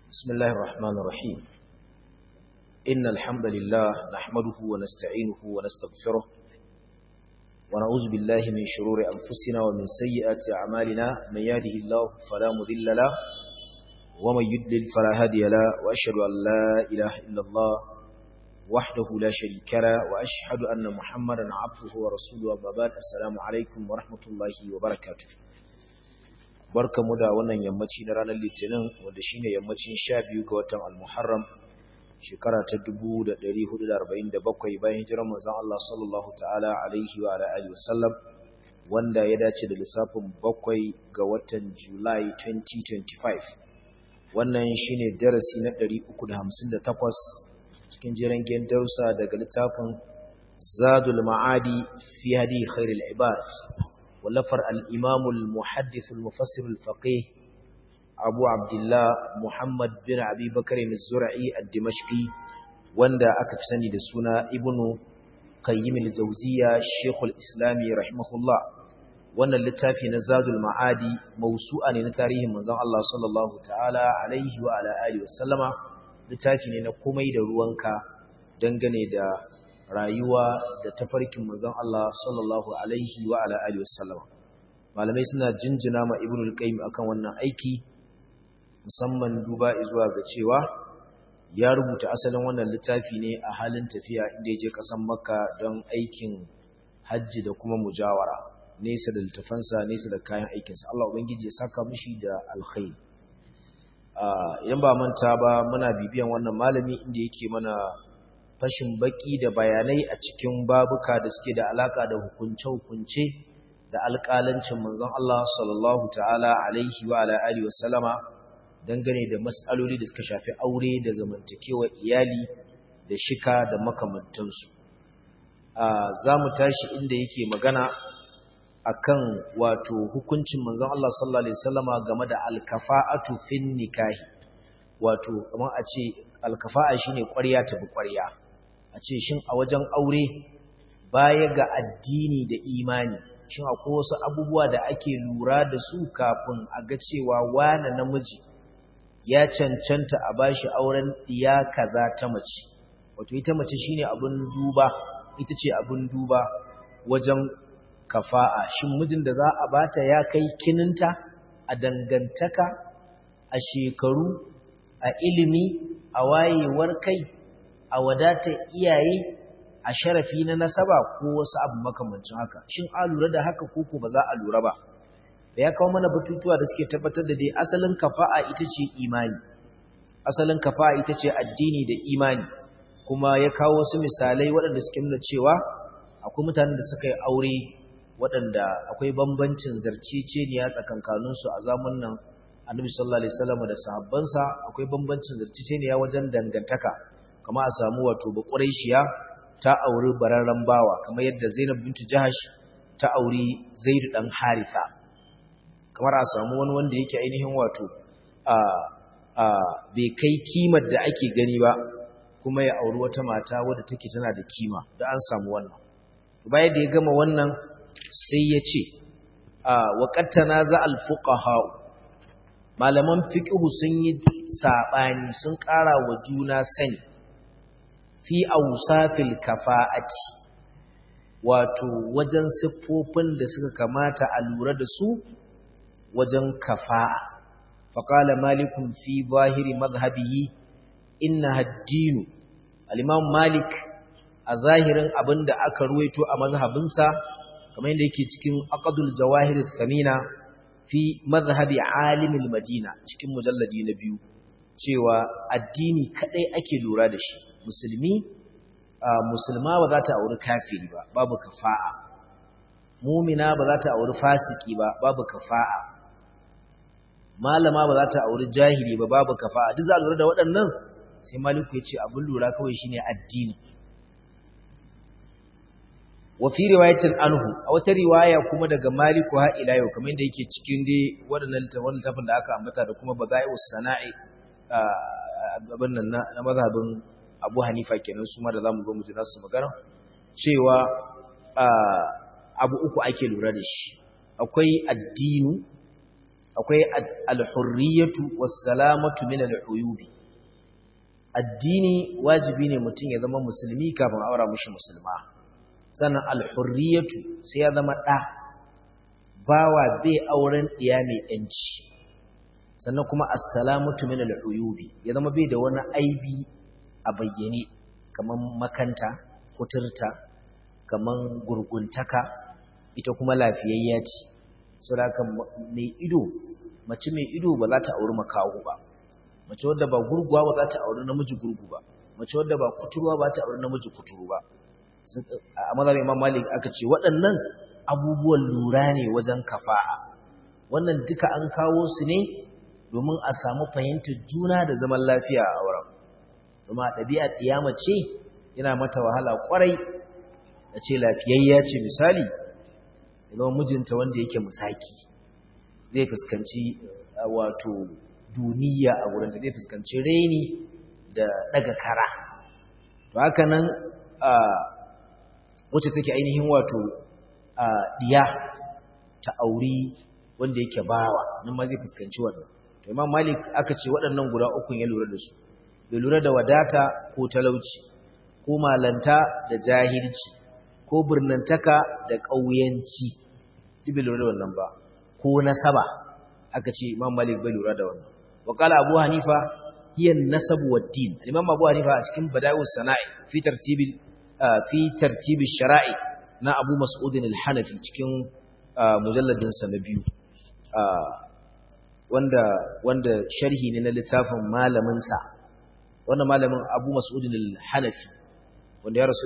بسم الله الرحمن الرحيم إن الحمد لله نحمده ونستعينه ونستغفره ونعوذ بالله من شرور أنفسنا ومن سيئات أعمالنا من يهده الله فلا مذل له ومن يدلل فلا هادي له وأشهد أن لا إله إلا الله وحده لا شريك له وأشهد أن محمدا عبده ورسوله وما بعد السلام عليكم ورحمة الله وبركاته barkamu da wannan yammaci na ranar litinin wanda shine yammacin 12 ga watan al-muharram shekara ta 1447 bayan hijirar manzon Allah sallallahu ta'ala alaihi wa alihi wasallam wanda ya dace da lissafin 7 ga watan July 2025 wannan shine darasi na 358 cikin jiran gen darussa daga littafin Zadul Ma'adi fi hadi khairul ibad ولفر الإمام المحدث المفسر الفقيه أبو عبد الله محمد بن أبي بكر الزرعي الدمشقي واندا أكفسني دسونا ابن قيم الزوزية الشيخ الإسلامي رحمه الله وانا اللتافي نزاد المعادي موسوعا لتاريه من زن الله صلى الله تعالى عليه وعلى آله وسلم littafi ne na komai da ruwanka dangane da rayuwa da tafarkin manzon Allah sallallahu alaihi wa ala alihi wasallam malamai suna jinjina ma ibnu al-qayyim akan wannan aiki musamman duba zuwa ga cewa ya rubuta asalin wannan littafi ne a halin tafiya inda yaje kasan makka don aikin hajji da kuma mujawara nesa da littafansa nesa da kayan aikinsa Allah ubangiji ya saka mishi da alkhairi idan ba manta ba muna bibiyan wannan malami inda yake mana fashin baki da bayanai a cikin babuka da suke da alaka da hukunce-hukunce da alƙalancin manzon Allah sallallahu ta'ala alaihi wa ala alihi wa sallama dangane da mas'aloli da suka shafi aure da zamantakewa iyali da shika da makamantansu za mu tashi inda yake magana akan wato hukuncin manzon Allah sallallahu alaihi wasallama game da alkafa'atu fin nikahi wato kamar a ce alkafa'a shine ƙwarya ta bi ƙwarya a ce shin a wajen aure baya ga addini da imani shin akwai wasu abubuwa da ake lura da su kafin a ga cewa wane namiji ya cancanta a bashi auren iya kaza ta mace wato ita mace shine abin duba ita ce abin duba wajen kafa'a shin mijin da za a bata ya kai kininta a dangantaka a shekaru a ilimi a wayewar kai a wadata iyaye a sharafi na nasaba ko wasu abu makamancin haka shin a lura da haka koko ba za a lura ba da ya kawo mana batutuwa da suke tabbatar da dai asalin kafa'a ita ce imani asalin kafa'a ita ce addini da imani kuma ya kawo wasu misalai waɗanda suke nuna cewa akwai mutanen da suka yi aure waɗanda akwai bambancin zarceceniya tsakankaninsu a zamun nan annabi sallallahu alaihi wasallam da sahabbansa akwai bambancin zarceceniya wajen dangantaka kama a samu wato bakuraishiya ta auri bararren bawa kamar yadda Zainab bintu Jahash ta auri Zaid dan Haritha kamar a samu wani wanda yake ainihin wato a a bai kai kimar da ake gani ba kuma ya auri wata mata wadda take tana da kima da an samu wannan bayan da ya gama wannan sai ya ce a waqattana za al fuqaha malaman fiqh sun yi sabani sun ƙara wa juna sani fi ausafil kafa'ati wato wajen siffofin da suka kamata a lura da su wajen kafa'a faqala malikun fi zahiri madhhabihi inna ad-din al-imam malik a zahirin abinda aka ruwaito a mazhabinsa kamar yadda yake cikin aqdul jawahir samina fi madhhabi alimil madina cikin mujalladi na biyu cewa addini kadai ake lura da shi musulmi musulma ba za ta auri kafiri ba babu kafa'a mumina ba za ta auri fasiki ba babu kafa'a malama ba za ta auri jahili ba babu kafa'a duk za a lura da waɗannan sai maliku ya ce abin lura kawai shine addini wa fi riwayatin anhu a wata riwaya kuma daga maliku ha ila yau kamar yadda yake cikin dai waɗannan littafin da aka ambata da kuma bada'i'us sana'i abin nan na mazhabin abu hanifa kenan su ma da za mu zo mu ji nasu magana cewa abu uku ake lura da shi akwai addinu akwai al-hurriyatu was-salamatu min al-uyubi addini wajibi ne mutum ya zama musulmi kafin aura mushi musulma sannan al-hurriyatu sai ya zama da bawa bai auren diya mai yanci sannan kuma as-salamatu min al-uyubi ya zama bai da wani aibi a bayyane kaman makanta kuturta kaman gurguntaka ita kuma lafiyayya ce saboda mai ido mace mai ido ba za ta auri makaho ba mace wadda ba gurguwa ba za ta auri namiji gurgu ba mace wadda ba kuturwa ba ta auri namiji kuturu ba a mazhabin Imam Malik aka ce waɗannan abubuwan lura ne wajen kafa'a wannan duka an kawo su ne domin a samu fahimtar juna da zaman lafiya a auren kuma ɗabi'a ɗiyama ce yana mata wahala ƙwarai da ce lafiyayya ce misali zama mijinta wanda yake musaki zai fuskanci wato duniya a wurin da zai fuskanci reni da daga kara to haka nan wacce take ainihin wato diya ta auri wanda yake bawa nan ma zai fuskanci wannan to imam malik aka ce waɗannan guda uku ya lura da su bai lura da wadata ko talauci ko malanta da jahilci ko birnantaka da ƙauyanci duk bai lura da wannan ba ko nasaba aka ce imam malik bai lura da wannan wa qala abu hanifa hiya an-nasab wad-din imam abu hanifa a cikin bada'us sana'i fi tartibil fi tartib sharai na abu mas'ud al-hanafi cikin mujalladin sa na biyu wanda wanda sharhi ne na littafin malamin sa wannan malamin abu mas'ud al-hanafi wanda ya rasu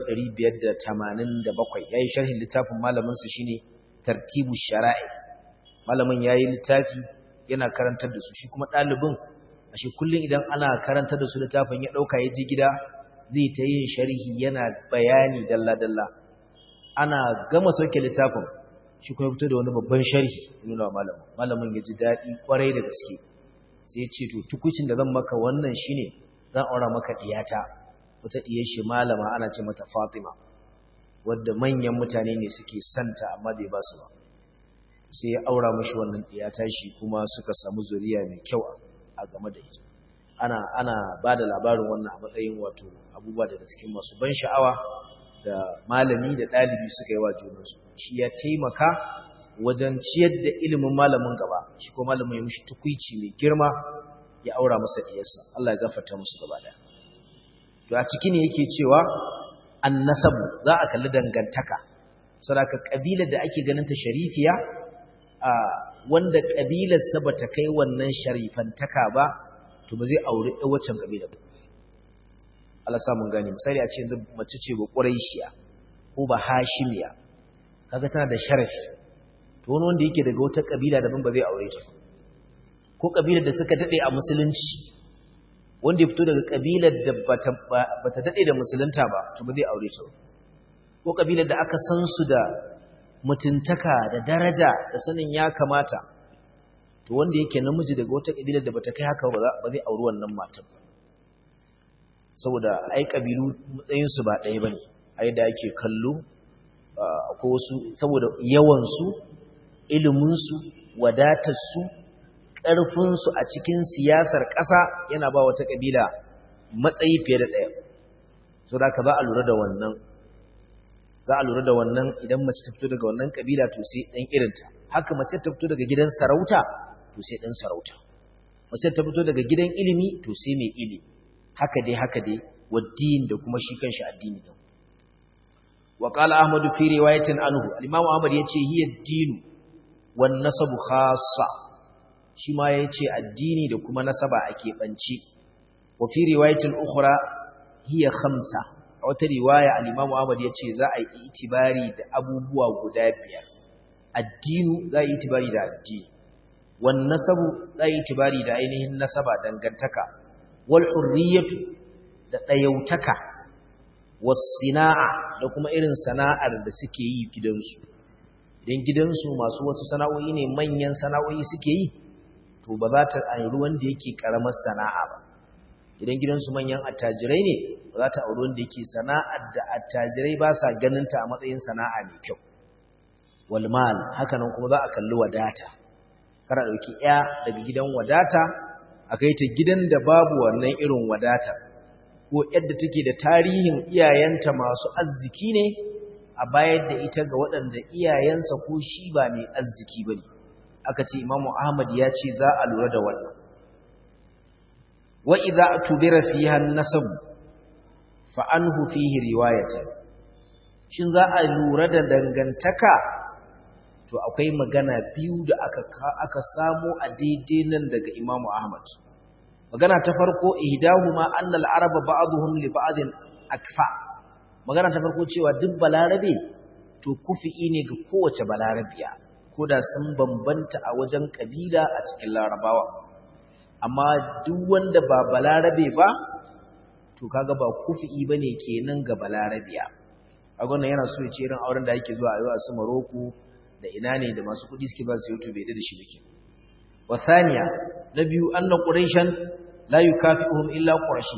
587 yayi sharhin littafin malamin sa shine tartibu shara'i malamin yayi littafi yana karantar da su shi kuma dalibin ashe kullun idan ana karantar da su littafin ya dauka ya ji gida zai ta yin sharhi yana bayani dalla dalla ana gama sauke littafin shi kuma fito da wani babban sharhi nuna malamin malamin ya ji dadi kwarai da gaske sai ya ce to tukucin da zan maka wannan shine zan aura maka diyata wata diyar shi malama ana ce mata Fatima wadda manyan mutane ne suke santa amma bai ba su ba sai ya aura mashi wannan ɗiya tashi kuma suka samu zuriya mai kyau a game da ita ana ana ba da labarin wannan a matsayin wato abubuwa daga cikin masu ban sha'awa da malami da ɗalibi suka yi wa junansu shi ya taimaka wajen ciyar da ilimin malamin gaba shi ko malamin ya mishi tukuici mai girma ya aura masa ɗiyarsa Allah ya gafarta musu gaba ɗaya to a ciki ne yake cewa annasabu za a kalli dangantaka saboda kabilar da ake ganin ta sharifiya a wanda kabilarsa bata kai wannan sharifantaka ba to ba zai aure ɗan waccan kabilar ba Allah sa mun gane misali a ce yanzu mace ce ba Quraishiya ko ba Hashimiya kaga tana da sharafi to wani wanda yake daga wata kabila daban ba zai aure ta ko kabilar da suka dade a musulunci wanda ya fito daga kabilar da bata dade da musulunta ba to ba zai aure ta ko kabilar da aka san su da mutuntaka da daraja da sanin ya kamata to wanda yake namiji daga wata kabilar da bata kai haka ba zai auri wannan matar ba saboda ai kabilu matsayin su ba ɗaya bane ai da ake kallo akwai wasu saboda yawan su ilimin su wadatar su ƙarfin su a cikin siyasar ƙasa yana ba wata kabila matsayi fiye da ɗaya saboda ka ba a lura da wannan za a lura da wannan idan mace ta fito daga wannan kabila to sai dan irinta haka mace ta fito daga gidan sarauta to sai dan sarauta mace ta fito daga gidan ilimi to sai mai ilimi haka dai haka dai waddin da kuma shi kanshi addini din wa qala ahmad fi riwayatin anhu al-imam ahmad yace hiya ad-din wan nasabu khassa shi ma yace addini da kuma nasaba ake banci wa fi riwayatin ukhra hiya khamsa a wata riwaya al-Imam Ahmad yace za a yi itibari da abubuwa guda biyar addinu za a yi itibari da addini wan nasabu za a yi itibari da ainihin nasaba dangantaka wal hurriyatu da dayautaka was sina'a da kuma irin sana'ar da suke yi gidansu idan gidansu masu wasu sana'o'i ne manyan sana'o'i suke yi to ba za ta auri wanda yake karamar sana'a ba idan gidansu manyan attajirai ne ba za ta auri wanda yake sana'ar da attajirai ba sa ganinta a matsayin sana'a mai kyau walmal haka nan kuma za a kalli wadata kara dauki ya daga gidan wadata akai ta gidan da babu wannan irin wadata ko yadda take da tarihin iyayenta masu arziki ne a bayar da ita ga waɗanda iyayensa ko shi ba mai arziki bane aka ce imamu ahmad ya ce za a lura da wannan wa idza tubira fiha an-nasab fa anhu fihi riwayatan shin za a lura da dangantaka to akwai magana biyu da aka aka samu a daidai nan daga imamu ahmad magana ta farko ihdahuma anna al-araba ba'dhum li ba'din akfa magana ta farko cewa duk balarabe to kufi'i ne ga kowace balarabiya ko da sun bambanta a wajen kabila a cikin larabawa amma duk wanda ba balarabe ba to kaga ba kufi'i bane kenan ga balarabiya a wannan yana so ya ce irin auren da yake zuwa a yau a su Morocco da ina ne da masu kudi suke ba su YouTube bai da shi bake wa thaniya na biyu anna quraishan la yukafi'uhum illa qurashi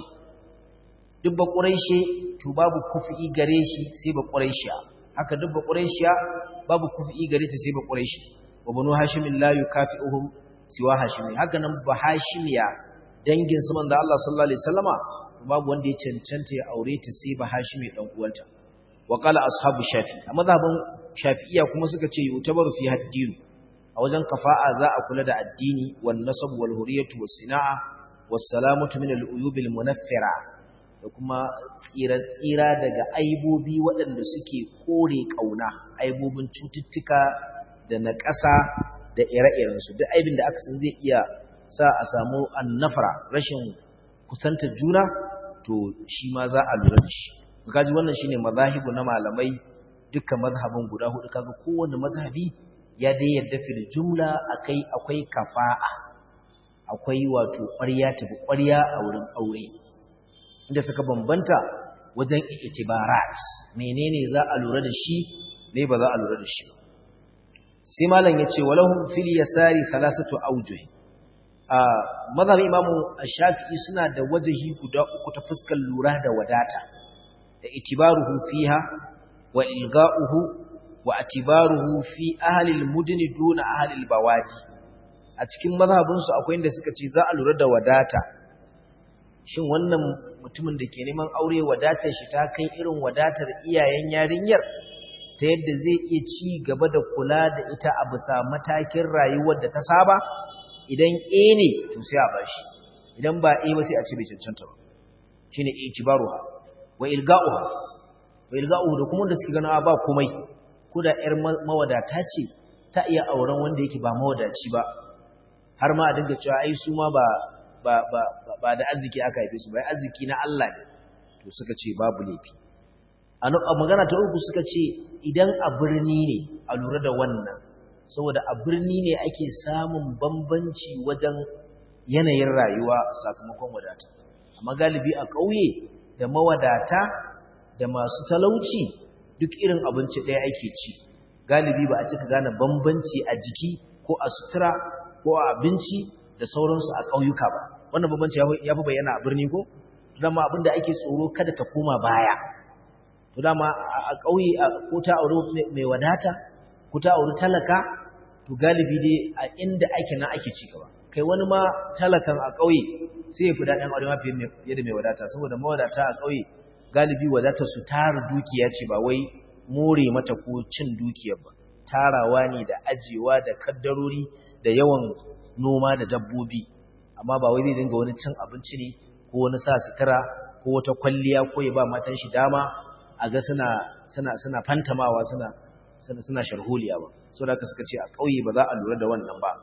duk ba quraishi to babu kufi'i gare shi sai ba quraishiya haka duk ba quraishiya babu kufi'i gare ta sai ba quraishi wa banu hashim la yukafi'uhum siwa hashimi haka nan ba hashimiya dangin su manzo Allah sallallahu alaihi wasallama babu wanda ya cancanta ya aure ta sai ba hashimi dan uwanta wa qala ashabu shafi a mazhabin shafi'iyya kuma suka ce yutabaru fi haddin a wajen kafa'a za a kula da addini wan nasab wal huriyatu was sina'a was salamatu min al uyub al munaffira da kuma tsira tsira daga aibobi waɗanda suke kore kauna aibobin cututtuka da na ƙasa da ire-irensu duk aibin da aka san zai iya sa a samu annafara rashin kusanta juna to shi ma za a lura da shi kaji wannan shine mazahibu na malamai dukkan mazhabin guda hudu kaga kowanne mazhabi ya dai yadda fil jumla akai akwai kafa'a akwai wato ƙwarya tafi ƙwarya a wurin aure inda suka bambanta wajen itibarat menene za a lura da shi me ba za a lura da shi ba sai malam yace walahum fil yasari thalathatu awjuh a mazhab imamu ash-shafi'i suna da wajahi guda uku ta fuskar lura da wadata da itibaruhu fiha wa ilga'uhu wa atibaruhu fi ahli al-mudn duna ahli al-bawadi a cikin mazhabin su akwai inda suka ce za a lura da wadata shin wannan mutumin da ke neman aure wadatar shi ta kai irin wadatar iyayen yarinyar ta yadda zai iya ci gaba da kula da ita a bisa matakin rayuwar da ta saba idan A ne to sai a bashi idan ba A ba sai a ce bai cancanta ba shine itibaruha wa ilga'uha wa ilga'uhu da kuma da suke gana ba komai ko da ƴar mawadata ce ta iya auren wanda yake ba mawadaci ba har ma a dinga cewa ai su ma ba ba ba ba da arziki aka haife su ba arziki na Allah ne to suka ce babu laifi a magana ta uku suka ce idan a birni ne a lura da wannan saboda a birni ne ake samun bambanci wajen yanayin rayuwa sakamakon wadata amma galibi a ƙauye da mawadata da masu talauci duk irin abinci ɗaya ake ci galibi ba a cika gane bambanci a jiki ko a sutura ko a abinci da sauransu a ƙauyuka ba wannan bambanci ya fi bayyana a birni ko dama abin da ake tsoro kada ta koma baya to dama a ƙauye ko ta auri mai wadata ko ta auri talaka to galibi dai a inda ake na ake ci gaba kai wani ma talakan a ƙauye sai ya fi daɗin aure ma fiye da mai wadata saboda mawadata a ƙauye galibi wadatar su tara dukiya ce ba wai more mata ko cin dukiyar ba tarawa ne da ajiyewa da kaddarori da yawan noma da dabbobi amma ba wai zai dinga wani cin abinci ne ko wani sa sutura ko wata kwalliya ko ya ba matan shi dama a ga suna suna suna fantamawa suna suna suna sharholiya ba saboda haka suka ce a ƙauye ba za a lura da wannan ba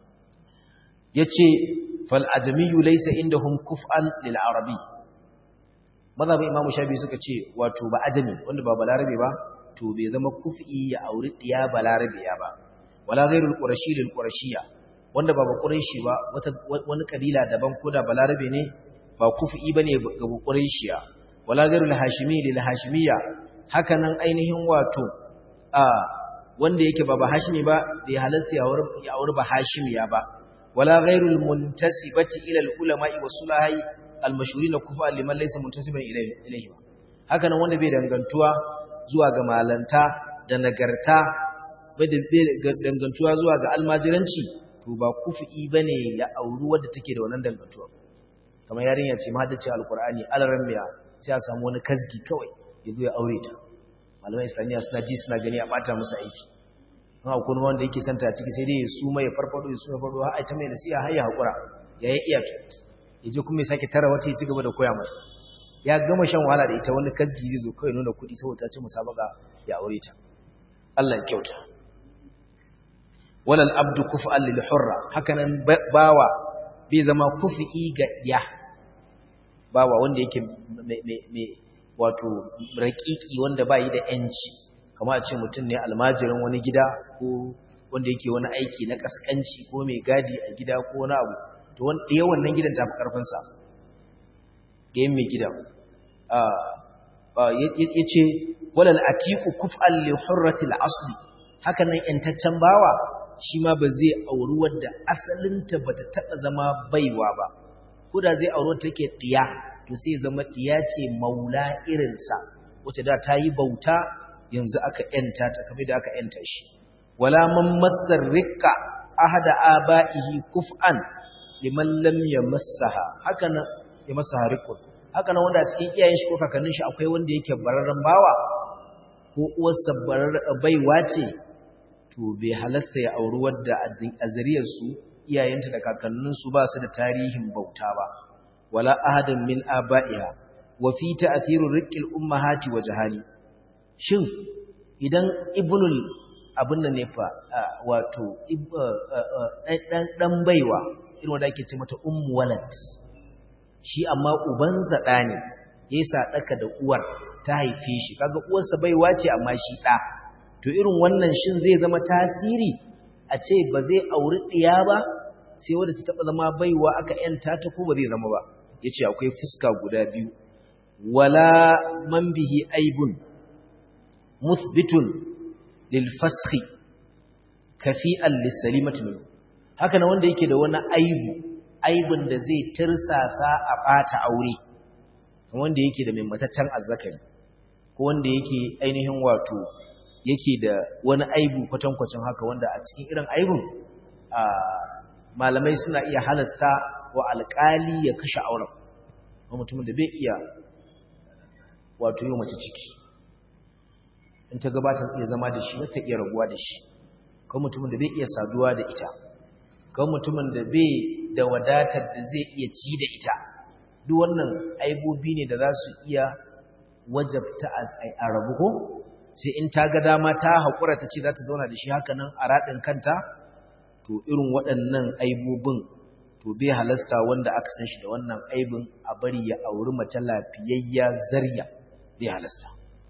yace fal ajamiyyu laysa indahum kuf'an lil arabi mazhabin imam shafi suka ce wato ba ajami wanda ba balarabe ba to bai zama kuf'i ya auri diya balarabe ya ba wala ghairul qurashi lil qurashiyya wanda ba ba quraishi ba wata wani kabila daban ko da balarabe ne ba kuf'i bane ga quraishiya wala ghairul hashimi lil hashimiyya haka nan ainihin wato a wanda yake ba ba hashimi ba bai halarta ya auri ba hashimiya ba wala ghairul muntasibati ila al ulama'i wasulahai al mashhurin kufa liman laysa muntasiban ilayhi ba haka nan wanda bai dangantuwa zuwa ga malanta da nagarta bai dangantuwa zuwa ga almajiranci to ba kufi bane ya auri wadda take da wannan dangantuwa kamar yarinya ce ma haddace alqur'ani alaran miya sai a samu wani kasgi kawai ya zo ya aure ta malaman islamiyya suna ji suna gani a bata musu aiki an akwai wanda yake santa a ciki sai dai ya suma ya farfado ya suma farfado har ta mai nasiha har ya hakura ya yi iya ya je kuma ya sake tara wata ya ci gaba da koya masa ya gama shan wahala da ita wani kasgi zai zo kawai nuna kuɗi saboda ta ce musabaka ya aure ta Allah ya kyauta walal abdu kuf'an lil hurra hakanan bawa bai zama kufi'i ga ya bawa wanda yake mai wato raƙiƙi wanda ba yi da ‘yanci kama a ce mutum ne almajirin wani gida ko wanda yake wani aiki na ƙasƙanci ko mai gadi a gida ko wani abu to ɗaya wannan gidan tafi ƙarfinsa ɗayan mai gidan ya ce walal atiku kuf'an li hurratil asli haka nan ‘yantaccen bawa shi ma ba zai auri wadda asalinta ba ta taɓa zama baiwa ba ko da zai auri take ɗiya to sai zama ɗiya ce maula irinsa wacce da ta yi bauta yanzu aka ‘yanta ta kamar da aka ‘yanta shi wala man masar rikka ahada aba'ihi kuf'an liman lam yamassaha haka nan ya masaha rikun haka nan wanda a cikin iyayen shi ko kakannin shi akwai wanda yake bararren bawa ko uwarsa baiwa ce to bai halasta ya auri wadda a zariyarsu iyayenta da kakanninsu ba su da tarihin bauta ba wala ahadan min aba'iha wa fi ta'thiru riqqil ummahati wa jahali shin idan ibnul abin da ne fa wato dan dan baiwa irin wanda ake ce mata ummu walad shi amma uban zada ne yayi sadaka da uwar ta haife shi kaga uwarsa baiwa ce amma shi da to irin wannan shin zai zama tasiri a ce ba zai auri ɗiya ba sai wadda ta taɓa zama baiwa aka ‘yanta ta ko ba zai zama ba ya ce akwai fuska guda biyu wala man bihi aibun musbitun lilfashi kafi'an lissalimatu minu haka na wanda yake da wani aibu aibun da zai tirsasa a ɓata aure wanda yake da mai mataccen azzakari ko wanda yake ainihin wato yake da wani aibu kwatankwacin haka wanda a cikin irin aibun malamai suna iya halasta wa alƙali ya kashe auren wa mutumin da bai iya wato yi mace ciki in ta gabata iya zama da shi wata iya rabuwa da shi kan mutumin da bai iya saduwa da ita kan mutumin da bai da wadatar da zai iya ci da ita duk wannan aibobi ne da za su iya wajabta a rabu ko sai in ta ga dama ta haƙura ta ce za ta zauna da shi haka nan a raɗin kanta to irin waɗannan aibobin to bai halasta wanda aka san shi da wannan aibin a bari ya auri mace lafiyayya zarya bai halasta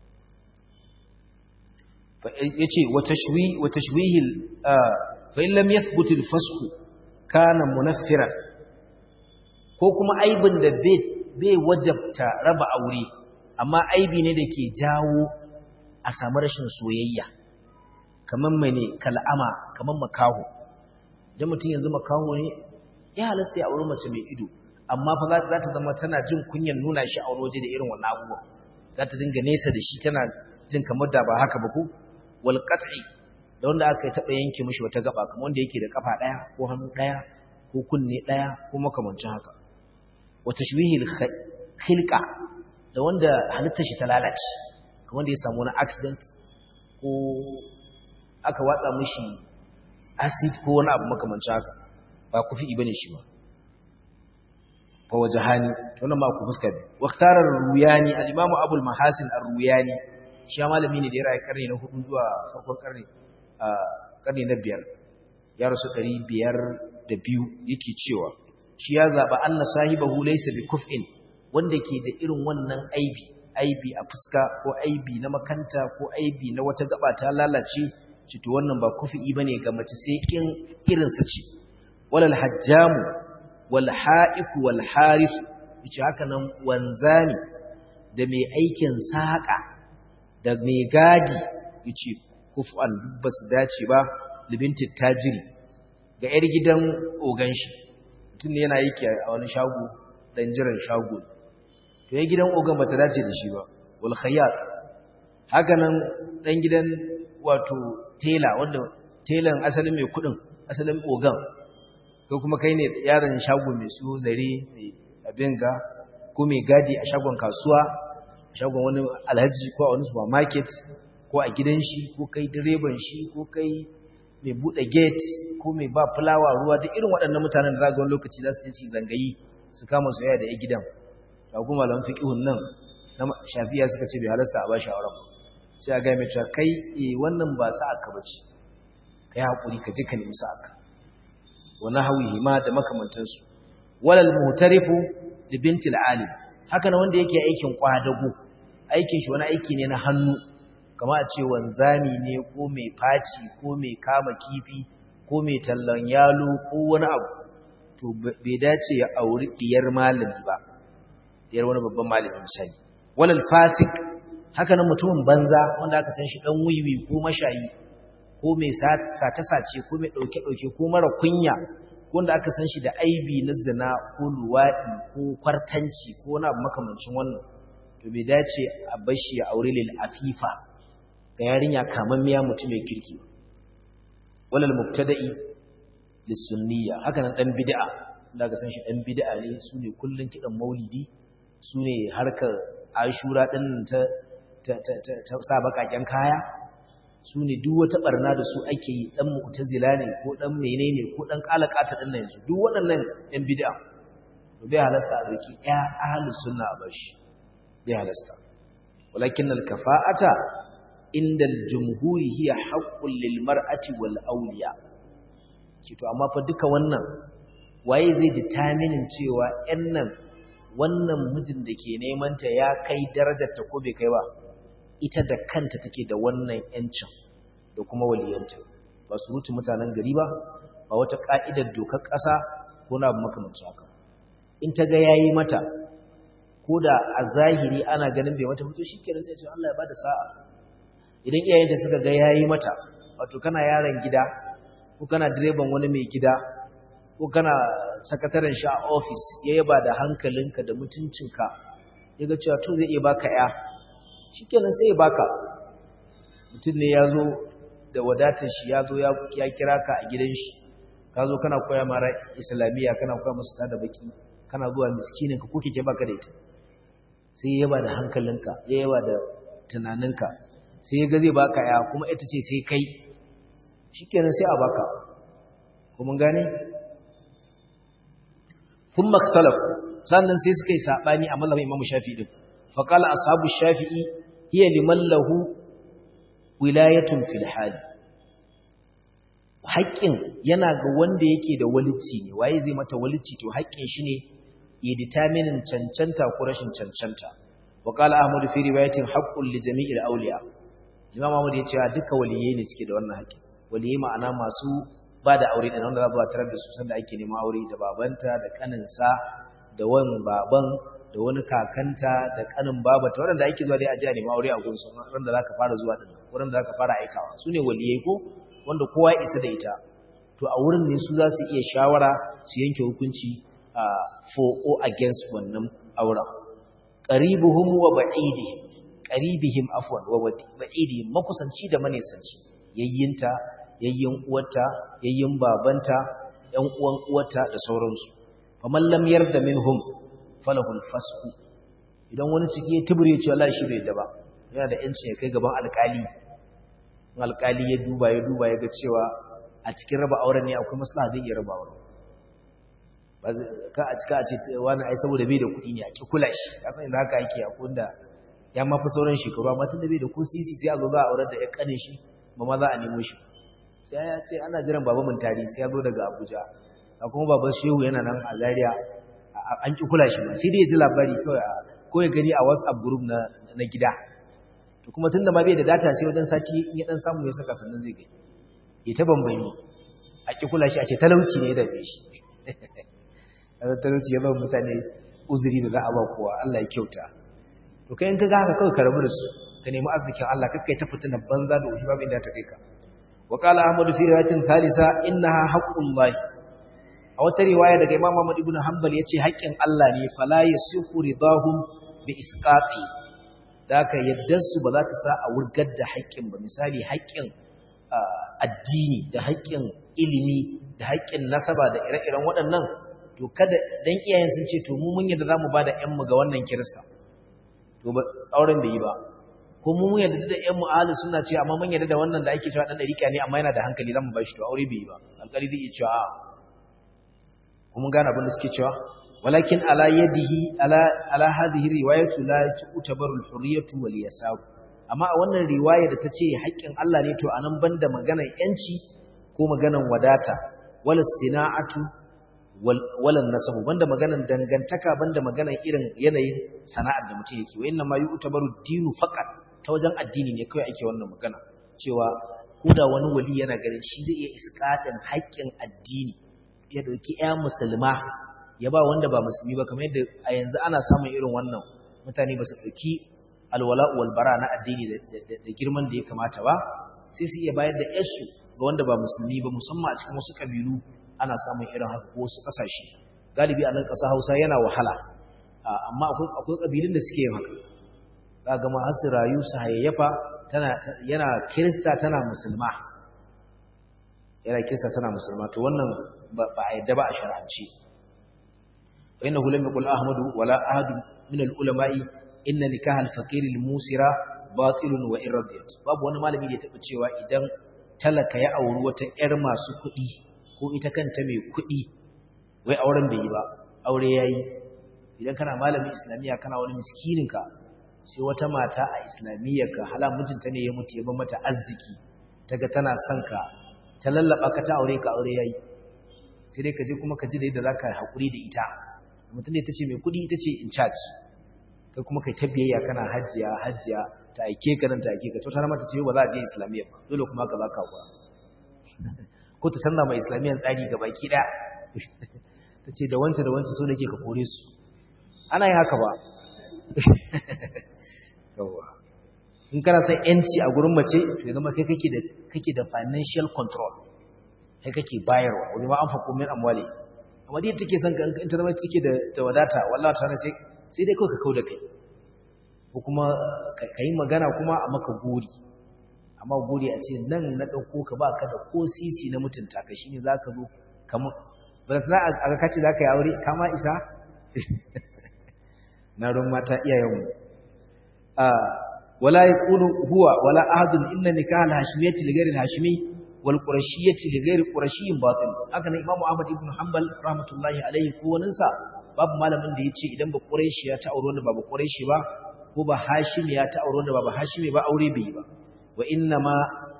ya ce wata shwihil fa'in lam ya thubutul fasku kana munaffiran ko kuma aibin da bai wajabta raba aure amma aibi ne da ke jawo a samu rashin soyayya kamar mai ne kal'ama kamar makaho idan mutum yanzu makaho ne ya halasta ya auri mace mai ido amma fa za ta zama tana jin kunyan nuna shi a waje da irin wannan abubuwan za ta dinga nesa da shi tana jin kamar da ba haka ba ko wal qat'i da wanda aka yi taɓa yanke mishi wata gaba kamar wanda yake da kafa ɗaya ko hannu ɗaya ko kunne ɗaya ko makamancin haka wa tashwihil khilqa da wanda halittar shi ta lalace kamar da ya samu wani accident ko aka watsa mishi acid ko wani abu makamancin haka ba ku fi bane shi ba fa wajhani to nan ma ku fuska bi waqtarar ruyani al-imamu abul mahasin ar-ruyani shi malami ne da ya rayu karni na 4 zuwa farkon karni a karni na 5 ya rasu 502 yake cewa shi ya zaba anna sahibahu laysa bi kuf'in wanda ke da irin wannan aibi aibi a fuska ko aibi na makanta ko aibi na wata gaba ta lalace cito wannan ba kufi bane ga mace sai in irin su ce walal hajjamu wal ha'iku wal harith yace haka nan wanzami da mai aikin saka da mai gadi yace kufan ba su dace ba libinti tajiri ga yar gidan ogan shi mutum ne yana yake a wani shago dan jiran shago to ya gidan ogan bata dace da shi ba wal khayyat haka nan dan gidan wato tela wanda telan asalin mai kudin asalin ogan ko kuma kai ne yaron shago mai su zare mai abin ga ko mai gadi a shagon kasuwa a shagon wani alhaji ko a wani supermarket ko a gidan shi ko kai direban shi ko kai mai buɗe gate ko mai ba fulawa ruwa duk irin waɗannan mutanen da za ga wani lokaci za su je su zangayi su kama soyayya da ya gidan ga kuma malaman fiqihun nan na shafiya suka ce bai halasta a ba shi auren sai a ga mai cewa kai eh wannan ba sa aka bace kai hakuri ka je ka nemi sa aka wa nahwihi ma da makamantansu walal muhtarifu li bintil alim haka na wanda yake aikin kwadago aikin shi wani aiki ne na hannu kama a ce wanzami ne ko mai faci ko mai kama kifi ko mai tallan yalo ko wani abu to bai dace ya auri diyar malami ba diyar wani babban malami misali walal fasik haka nan mutumin banza wanda aka san shi dan wiwi ko mashayi ko mai sace-sace ko mai ɗauke-ɗauke ko mara kunya wanda aka san shi da aibi na zina ko luwaɗi ko kwartanci ko na makamancin wannan to bai dace a bashi ya aure lil afifa ga yarinya kamammiya mutum mai kirki walal mubtada'i lis sunniya haka nan dan bid'a da aka san shi dan bid'a ne su ne kullun kidan maulidi su ne harkar ashura din ta ta ta ta sa bakaken kaya su ne duk wata barna da su ake yi ɗan mu'tazila ne ko ɗan menene ko ɗan ƙalaƙata ɗin nan yanzu duk waɗannan ɗan bid'a to bai halasta a doki ɗaya ahlus sunna a bashi bai halasta walakin al kafa'ata inda al jumhuri hiya haqqul lil mar'ati wal awliya ki to amma fa duka wannan waye zai determine cewa ƴan nan wannan mijin da ke neman ta ya kai darajar ta ko bai kai ba ita da kanta take da wannan yancin da kuma waliyanta ba su rutu mutanen gari ba ba wata ka'idar dokar ƙasa ko na abu makamancin haka in ta ga yayi mata ko da a zahiri ana ganin bai mata mutu shikenan sai ce Allah ya bada sa'a idan iyayenta suka ga yayi mata wato kana yaron gida ko kana direban wani mai gida ko kana sakataren shi a office ya yaba da hankalinka da mutuncinka ya ga cewa to zai iya baka ya shikenan sai ya baka mutum ne ya zo da wadatar shi ya zo ya kira ka a gidan shi ka zo kana koya mara islamiyya kana koya masu tada baki kana zuwa miskininka ko kike baka da ita sai ya yaba da hankalinka ya yaba da tunaninka sai ya ga zai baka ya kuma ita ce sai kai shikenan sai a baka kuma gane thumma ikhtalafu sannan sai suka yi sabani a mazhabin Imam Shafi'i din فقال أصحاب الشافعي هي لمن له ولاية في الحال haƙƙin yana ga wanda yake da walici ne waye zai mata walici to haƙƙin shi ne ya determinin cancanta ko rashin cancanta wa qala ahmad fi riwayatin haqqul li jami'il awliya imam ahmad ya ce duka waliyai ne suke da wannan haƙƙi waliyai ma'ana masu ba da aure da wanda za a tarar da su sanda ake neman aure da babanta da kaninsa da wan baban da wani kakanta da kanin babata waɗanda ake zuwa dai a jiya neman aure a gunsu wanda za ka fara zuwa ɗin wurin da za ka fara aikawa su ne waliyai ko wanda kowa isa da ita to a wurin ne su za su iya shawara su yanke hukunci for or against wannan auren qaribuhum wa ba'idihim qaribihim afwan wa ba'idihim makusanci da manisanci yayyinta yayyin uwarta yayyin babanta ƴan uwan uwarta da sauransu faman lam yarda minhum falahul fasku idan wani ciki ya tubure ce wallahi shi bai da ba yana da yancin ya kai gaban alƙali alƙali ya duba ya duba ya ga cewa a cikin raba auren ne akwai maslaha zai iya raba auren ba ka a cika a ce wani ai saboda bai da kuɗi ne a ki kula shi ka san inda haka yake a kunda ya mafi sauran shekaru amma tun da bai da ko sisi sai a zo za a aurar da ya kane shi ba ma za a nemo shi sai ya ce ana jiran baba mun tari sai ya zo daga Abuja a kuma baban Shehu yana nan a Zaria an ki kula shi ba sai dai ya ji labari kawai ko ya gani a WhatsApp group na na gida to kuma tunda ma bai da data sai wajen sati in ya dan samu ya saka sannan zai gani ya ta bambayi a ki kula shi a ce talauci ne da bai shi talauci ya ba mutane uzuri da za a ba kowa Allah ya kyauta to kai in ka ga haka kawai ka rabu da su ka nemi arzikin Allah kakkai ta fitina banza da wuce babu inda ta kai ka wa qala ahmad fi riwayatin thalitha innaha haqqullahi a wata riwaya daga imam Ahmad ibn Hanbal yace haƙƙin Allah ne fala yasihu ridahum bi isqati daka yaddan su ba za ta sa a wurgar da haƙƙin ba misali haƙƙin addini da haƙƙin ilimi da haƙƙin nasaba da ire-iren waɗannan to kada dan iyayen sun ce to mu mun yadda zamu bada ƴan mu ga wannan kirista to ba auren bai yi ba ko mu mun yadda da ƴan mu ahli sunna ce amma mun yadda da wannan da ake cewa dan dariƙa ne amma yana da hankali zamu bashi to aure bai yi ba alƙali zai iya cewa a kuma gane abin da suke cewa walakin ala yadihi ala ala hadhihi riwayatu la tu'tabaru al-hurriyatu wal yasab amma a wannan riwaya da tace haƙƙin Allah ne to anan banda maganar yanci ko maganar wadata wala sina'atu wala nasabu banda maganar dangantaka banda maganar irin yanayin sana'ar da mutum yake wa inna ma yu'tabaru dinu faqat ta wajen addini ne kawai ake wannan magana cewa koda wani wali yana ganin shi zai iya iskatin haƙƙin addini ya dauki ƴa musulma ya ba wanda ba musulmi ba kamar yadda a yanzu ana samun irin wannan mutane ba su ɗauki alwala'u walbara na addini da girman da ya kamata ba sai su iya bayar da yasu ga wanda ba musulmi ba musamman a cikin wasu ƙabilu ana samun irin haka ko wasu ƙasashe galibi a nan ƙasa hausa yana wahala amma akwai ƙabilun da suke yin haka za ga ma su rayu su hayayyafa yana kirista tana musulma yana kirista tana musulma to wannan ba a yadda ba a shar'ance فإنه لم يقل أحمد ولا أحد من العلماء إن نكاح الفقير الموسرة باطل وإن رديت babu wani malami da ya taɓa cewa idan talaka ya auri wata ƴar masu kuɗi ko ita kanta mai kuɗi wai auren bai yi ba aure yayi idan kana malamin islamiyya kana wani miskinin ka sai wata mata a islamiyya ka hala mijinta ne ya mutu ya ba mata arziki taga tana son ka ta lallaba ka ta aure ka aure yayi sai dai ka je kuma ka ji da yadda zaka hakuri da ita mutum ne ta ce mai kudi ita ce in charge kai kuma kai ta biyayya kana hajjiya hajjiya ta aike ka nan ta aike ka to ta mata ce ba za a je islamiyya ba dole kuma ka baka kuwa ko ta sanna mai islamiyyan tsari ga baki daya ta ce da wanta da wanta so nake ka kore su ana yi haka ba yawa in kana son yanci a gurin mace to ya zama kai kake da kake da financial control kai kake bayarwa wani ma an faƙo min amwali amma dai take son in ta zama take da da wadata wallahi ta sai sai dai kawai ka kauda kai ko kuma ka yi magana kuma a maka gori amma gori a ce nan na dauko ka baka da ko sisi na mutunta ka shine zaka zo kamar ba za a ga kace zaka yi aure kama isa na ron mata iyayen mu a wala yaqulu huwa wala ahadun inna nikah al-hashimiyyati li ghayri al-hashimi wal qurashiyyati li ghayri qurashiyyin batil haka nan imamu ahmad ibn hanbal rahmatullahi alayhi ko wani sa babu malamin da yace idan ba quraishi ya ta aure wanda ba ba quraishi ba ko ba hashimi ya ta aure wanda ba ba hashimi ba aure bai ba wa inna ma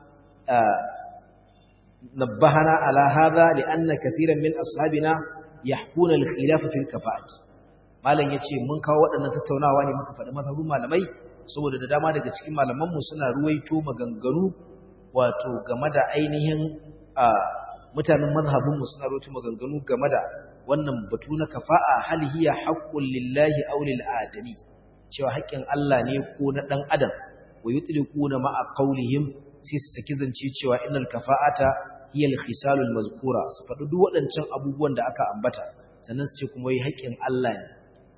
nabbahana ala hadha li anna kaseeran min ashabina yahkuna al-khilaf fi al-kafa'at malam yace mun kawo waɗannan tattaunawa ne muka faɗi mazhabin malamai saboda da dama daga cikin malamanmu suna ruwaito maganganu wato game da ainihin mutanen mazhabinmu suna ruwaito maganganu game da wannan batu na kafa'a hal hiya haqqul lillahi aw lil adami cewa haƙƙin Allah ne ko na dan adam wa yutliquna ma'a qawlihim sai su saki zance cewa innal kafa'ata hiya al khisalul mazkura su faɗi duk waɗancan abubuwan da aka ambata sannan su ce kuma yi haƙƙin Allah ne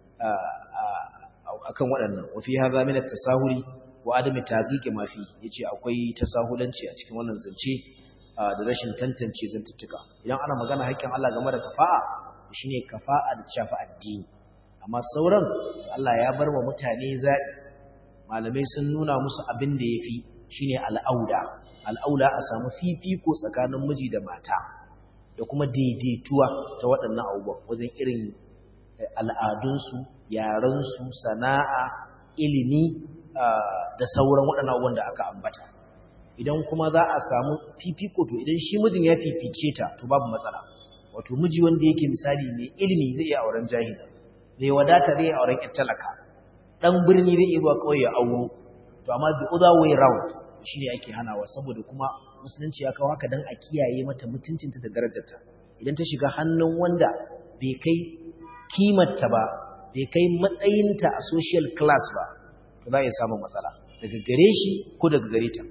akan waɗannan wa fi hadha min at-tasahuli wa adami taqiqi ma fi yace akwai tasahulanci a cikin wannan zance da rashin tantance zantuttuka idan ana magana haƙƙin Allah game da kafa'a shine kafa'a da shafi addini amma sauran Allah ya bar wa mutane zaɓi malamai sun nuna musu abin da yafi shine al'auda al'aula a samu fifiko tsakanin miji da mata da kuma daidaituwa ta waɗannan abubuwan wajen irin al'adunsu yarensu sana'a ilimi da sauran waɗannan abubuwan da aka ambata idan kuma za a samu fifiko to idan shi mijin ya fifice ta to babu matsala wato miji wanda yake misali mai ilimi zai iya auren jahila mai wadata zai iya auren ƴan talaka dan birni zai iya zuwa ƙauye auro to amma the other way round shine ake hanawa saboda kuma musulunci ya kawo haka dan a kiyaye mata mutuncinta da darajarta idan ta shiga hannun wanda bai kai kimarta ba bai kai matsayinta a social class ba to za a iya samun matsala daga gare shi ko daga gare ta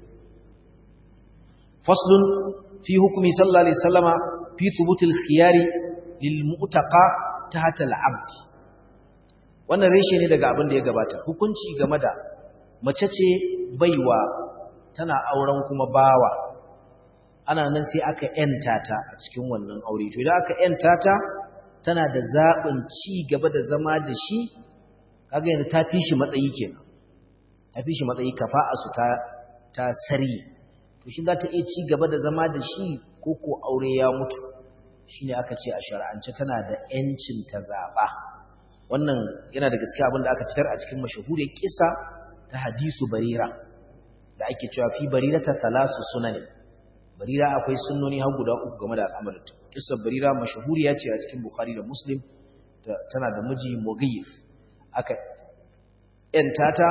faslun fi hukumi sallallahu alaihi wasallama fi thubutil khiyari lil mu'taqa tahta al abd wannan reshe ne daga abin da ya gabata hukunci game da mace ce baiwa tana auren kuma bawa ana nan sai aka yanta ta a cikin wannan aure to idan aka yanta ta tana da zaɓin ci gaba da zama da shi kaga yanzu ta fi shi matsayi kenan ta fi shi matsayi kafa'a su ta ta sari to shi za ta iya ci gaba da zama da shi ko ko aure ya mutu shine aka ce a shar'ance tana da yancin ta zaɓa wannan yana da gaskiya abin da aka fitar a cikin mashahuriyar kisa ta hadisu barira da ake cewa fi barira ta salasu sunani barira akwai sunnoni har guda uku game da al'amarin ta kissa barira mashahuriya ce a cikin bukhari da muslim tana da miji mughif aka yanta ta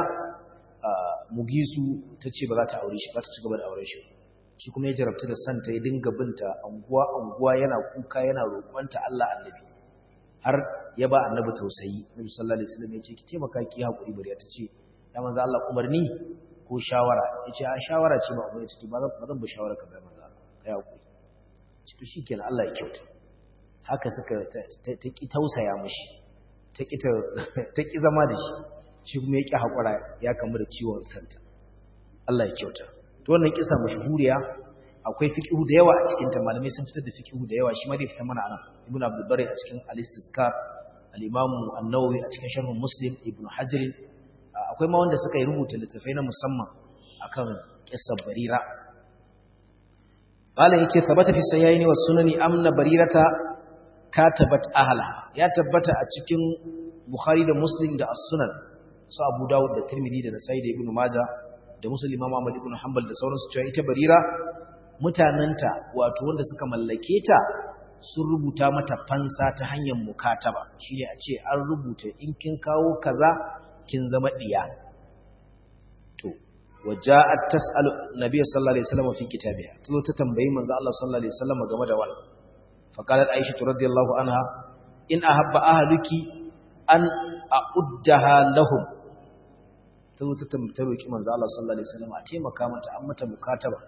mugisu ta ce ba za ta aure shi ba ta ci gaba da auren shi shi kuma ya jarabta da santa ya dinga binta anguwa anguwa yana kuka yana roƙonta Allah annabi har ya ba annabi tausayi nabi sallallahu alaihi wasallam ya ce ki taimaka ki hakuri bari ta ce ya manzo Allah umarni ko shawara ya ce a shawara ce ba umarni ce ba zan ba shawara ka bai manzo Allah kai hakuri ci to shikenan Allah ya kyauta haka suka ta ki tausaya mishi ta ki ta ki zama da shi shi kuma ya ki hakura ya kamu da ciwon santa Allah ya kyauta to wannan kisa mashhuriya akwai fiqhu da yawa a cikin ta malamai sun fitar da fiqhu da yawa shi ma zai fita mana anan ibnu abdul bari a cikin al-istizkar al-imam an-nawawi a cikin sharh muslim ibnu hajar akwai ma wanda suka yi rubuta littafai na musamman akan kissar barira malam yace tabbata fi sayyaini was sunani amna barirata katabat ahla ya tabbata a cikin bukhari da muslim da as-sunan su abu dawud da tirmidhi da nasai da ibnu majah da muslim imam ahmad ibn hanbal da sauransu cewa ita barira mutananta wato wanda suka mallake ta sun rubuta mata fansa ta hanyar mukataba shine a ce an rubuta in kin kawo kaza kin zama diya to waja'at tas'alu nabiy sallallahu alaihi wasallam fi kitabiha tazo ta tambayi manzo Allah sallallahu alaihi wasallam game da wannan fa qalat aisha radhiyallahu anha in ahabba ahluki an a'uddaha lahum tazo ta tambaye roki manzo Allah sallallahu alaihi wasallam a taimaka mata an mata mukataba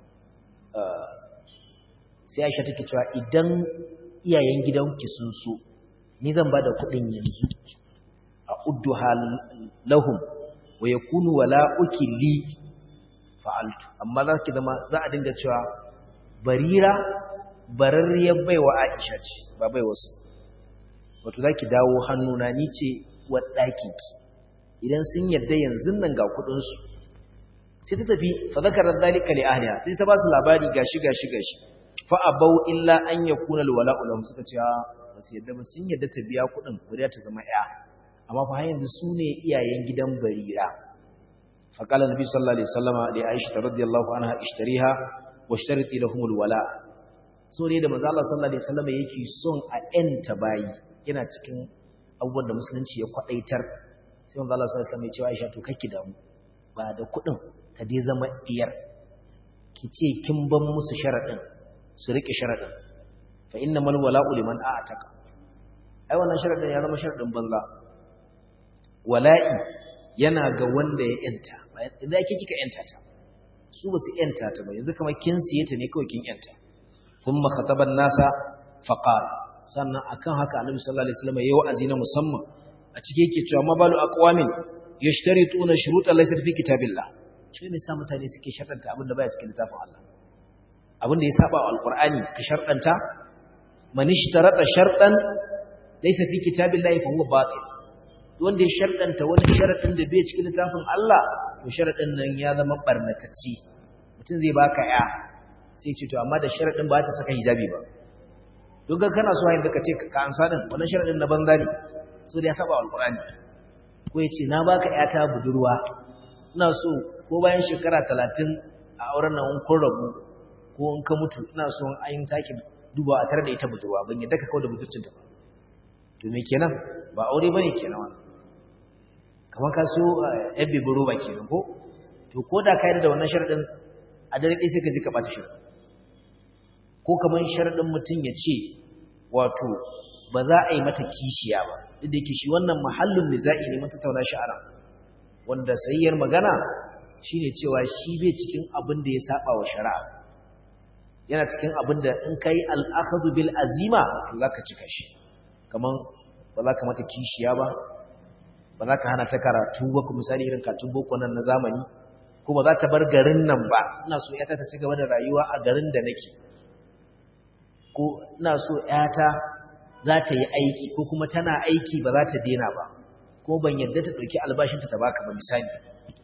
sai Aisha take cewa idan iyayen gidanki sun so ni zan bada kuɗin yanzu a udduha lahum wa yakunu wala'uki li fa'altu amma za ki zama za a dinga cewa barira bararriyar baiwa Aisha ce ba bai wasu wato za ki dawo hannuna ni ce wa ɗakinki idan sun yadda yanzu nan ga kuɗinsu sai ta tafi fa zakarar dalika li ahliha sai ta ba su labari gashi gashi gashi fa abau illa an yakuna alwala'u lahum suka ce ba su yadda ba sun yadda ta biya kuɗin bari ta zama ya amma fa yanzu su ne iyayen gidan barira fa qala nabi sallallahu alaihi wasallama li aisha radhiyallahu anha ishtariha washtariti lahum alwala so ne da manzo Allah sallallahu alaihi wasallama yake son a enta bayi yana cikin abubuwan da musulunci ya kwadaitar sai manzo Allah sallallahu alaihi wasallama ya ce Aisha to kake damu ba da kuɗin ta dai zama diyar ki ce kin ban musu sharadin su rike sharadin fa innamal wala'u liman a'taka ai wannan sharadin ya zama sharadin banza wala'i yana ga wanda ya yanta idan yake kika yanta ta su ba su yanta ta ba yanzu kamar kin siye ta ne kawai kin yanta thumma khataban nasa faqal sannan akan haka annabi sallallahu alaihi wasallam yayi wa'azi na musamman a cike yake cewa mabalu aqwamin yashtarituna shurutan laysa fi kitabillah ce me sa mutane suke sharɗanta abin da baya cikin littafin Allah abin da ya saba wa alqur'ani ka sharɗanta man ishtarata shartan laysa fi kitabillah fa huwa batil wanda ya sharɗanta wani sharaɗin da bai cikin littafin Allah to sharaɗin nan ya zama barnatacce mutum zai baka ya sai ce to amma da sharaɗin ba ta saka hijabi ba don ga kana so hayin da ka ce ka ansa din wannan sharaɗin na banza ne so da ya saba alqur'ani ko ya ce na baka ya ta budurwa ina so ko bayan shekara talatin a auren nan kun rabu ko in ka mutu ina so an yi sake duba a tare da ita budurwa ban yadda ka kawo da budurcinta ba to me kenan ba aure bane kenan wannan kamar ka so yan bibin roba kenan ko to ko da ka yi da wannan sharaɗin a dare ɗaya sai ka ji ka ɓata sharaɗin ko kamar sharaɗin mutum ya ce wato ba za a yi mata kishiya ba duk da yake shi wannan mahallin niza'i ne mata tauna sha'ara wanda sayyar magana shine cewa shi bai cikin abin da ya saba wa shari'a yana cikin abin da in kai al-akhdhu bil azima to zaka cika shi kaman ba za ka mata kishiya ba ba za ka hana ta karatu ba ku misali irin katun boko nan na zamani ko ko ba za ta bar garin nan ba ina so yata ta ci gaba da rayuwa a garin da nake ko ina so yata za ta yi aiki ko kuma tana aiki ba za ta dena ba ko ban yadda ta ɗauki albashinta ta baka ba misali da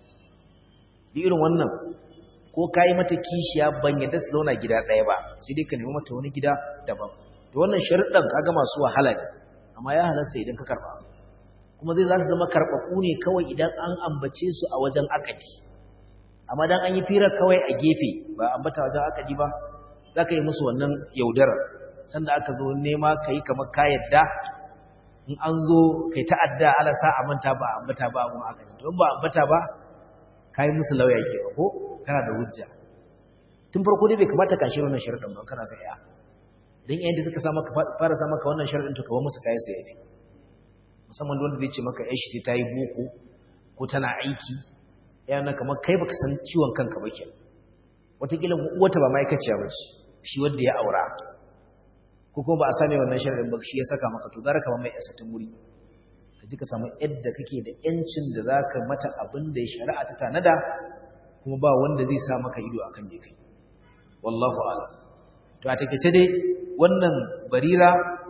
irin wannan ko ka yi mata kishiya ban yadda su zauna gida ɗaya ba sai dai ka nemi mata wani gida daban da wannan sharuɗan kaga masu wahala ne amma ya halasta idan ka karɓa kuma zai za su zama karɓaɓɓu ne kawai idan an ambace su a wajen akadi amma dan an yi firar kawai a gefe ba ambata wajen akadi ba za ka yi musu wannan yaudarar sanda aka zo nema ka yi kamar ka yadda in an zo kai ta'adda ala sa a manta ba ambata ba abun akadi to ba ambata ba ka yi musu lauya ke ba ko kana da hujja tun farko dai bai kamata ka shirya wannan sharuɗin ba kana sai ya dan yayin da suka sa maka fara sa maka wannan sharuɗin to ka ba musu kai sai yafi musamman wanda zai ce maka ai shi ta yi boko ko tana aiki yana kamar kai baka san ciwon kanka ba kenan wataƙila wata ba ma'aikaciya ba ce shi wanda ya aura ko kuma ba a same wannan sharuɗin ba shi ya saka maka to gara ka ba mai asatin wuri ka ji ka samu yadda kake da yancin da za ka mata abin da ya shari'a ta tanada kuma ba wanda zai sa maka ido a kan kai wallahu ala to a takaice dai wannan barira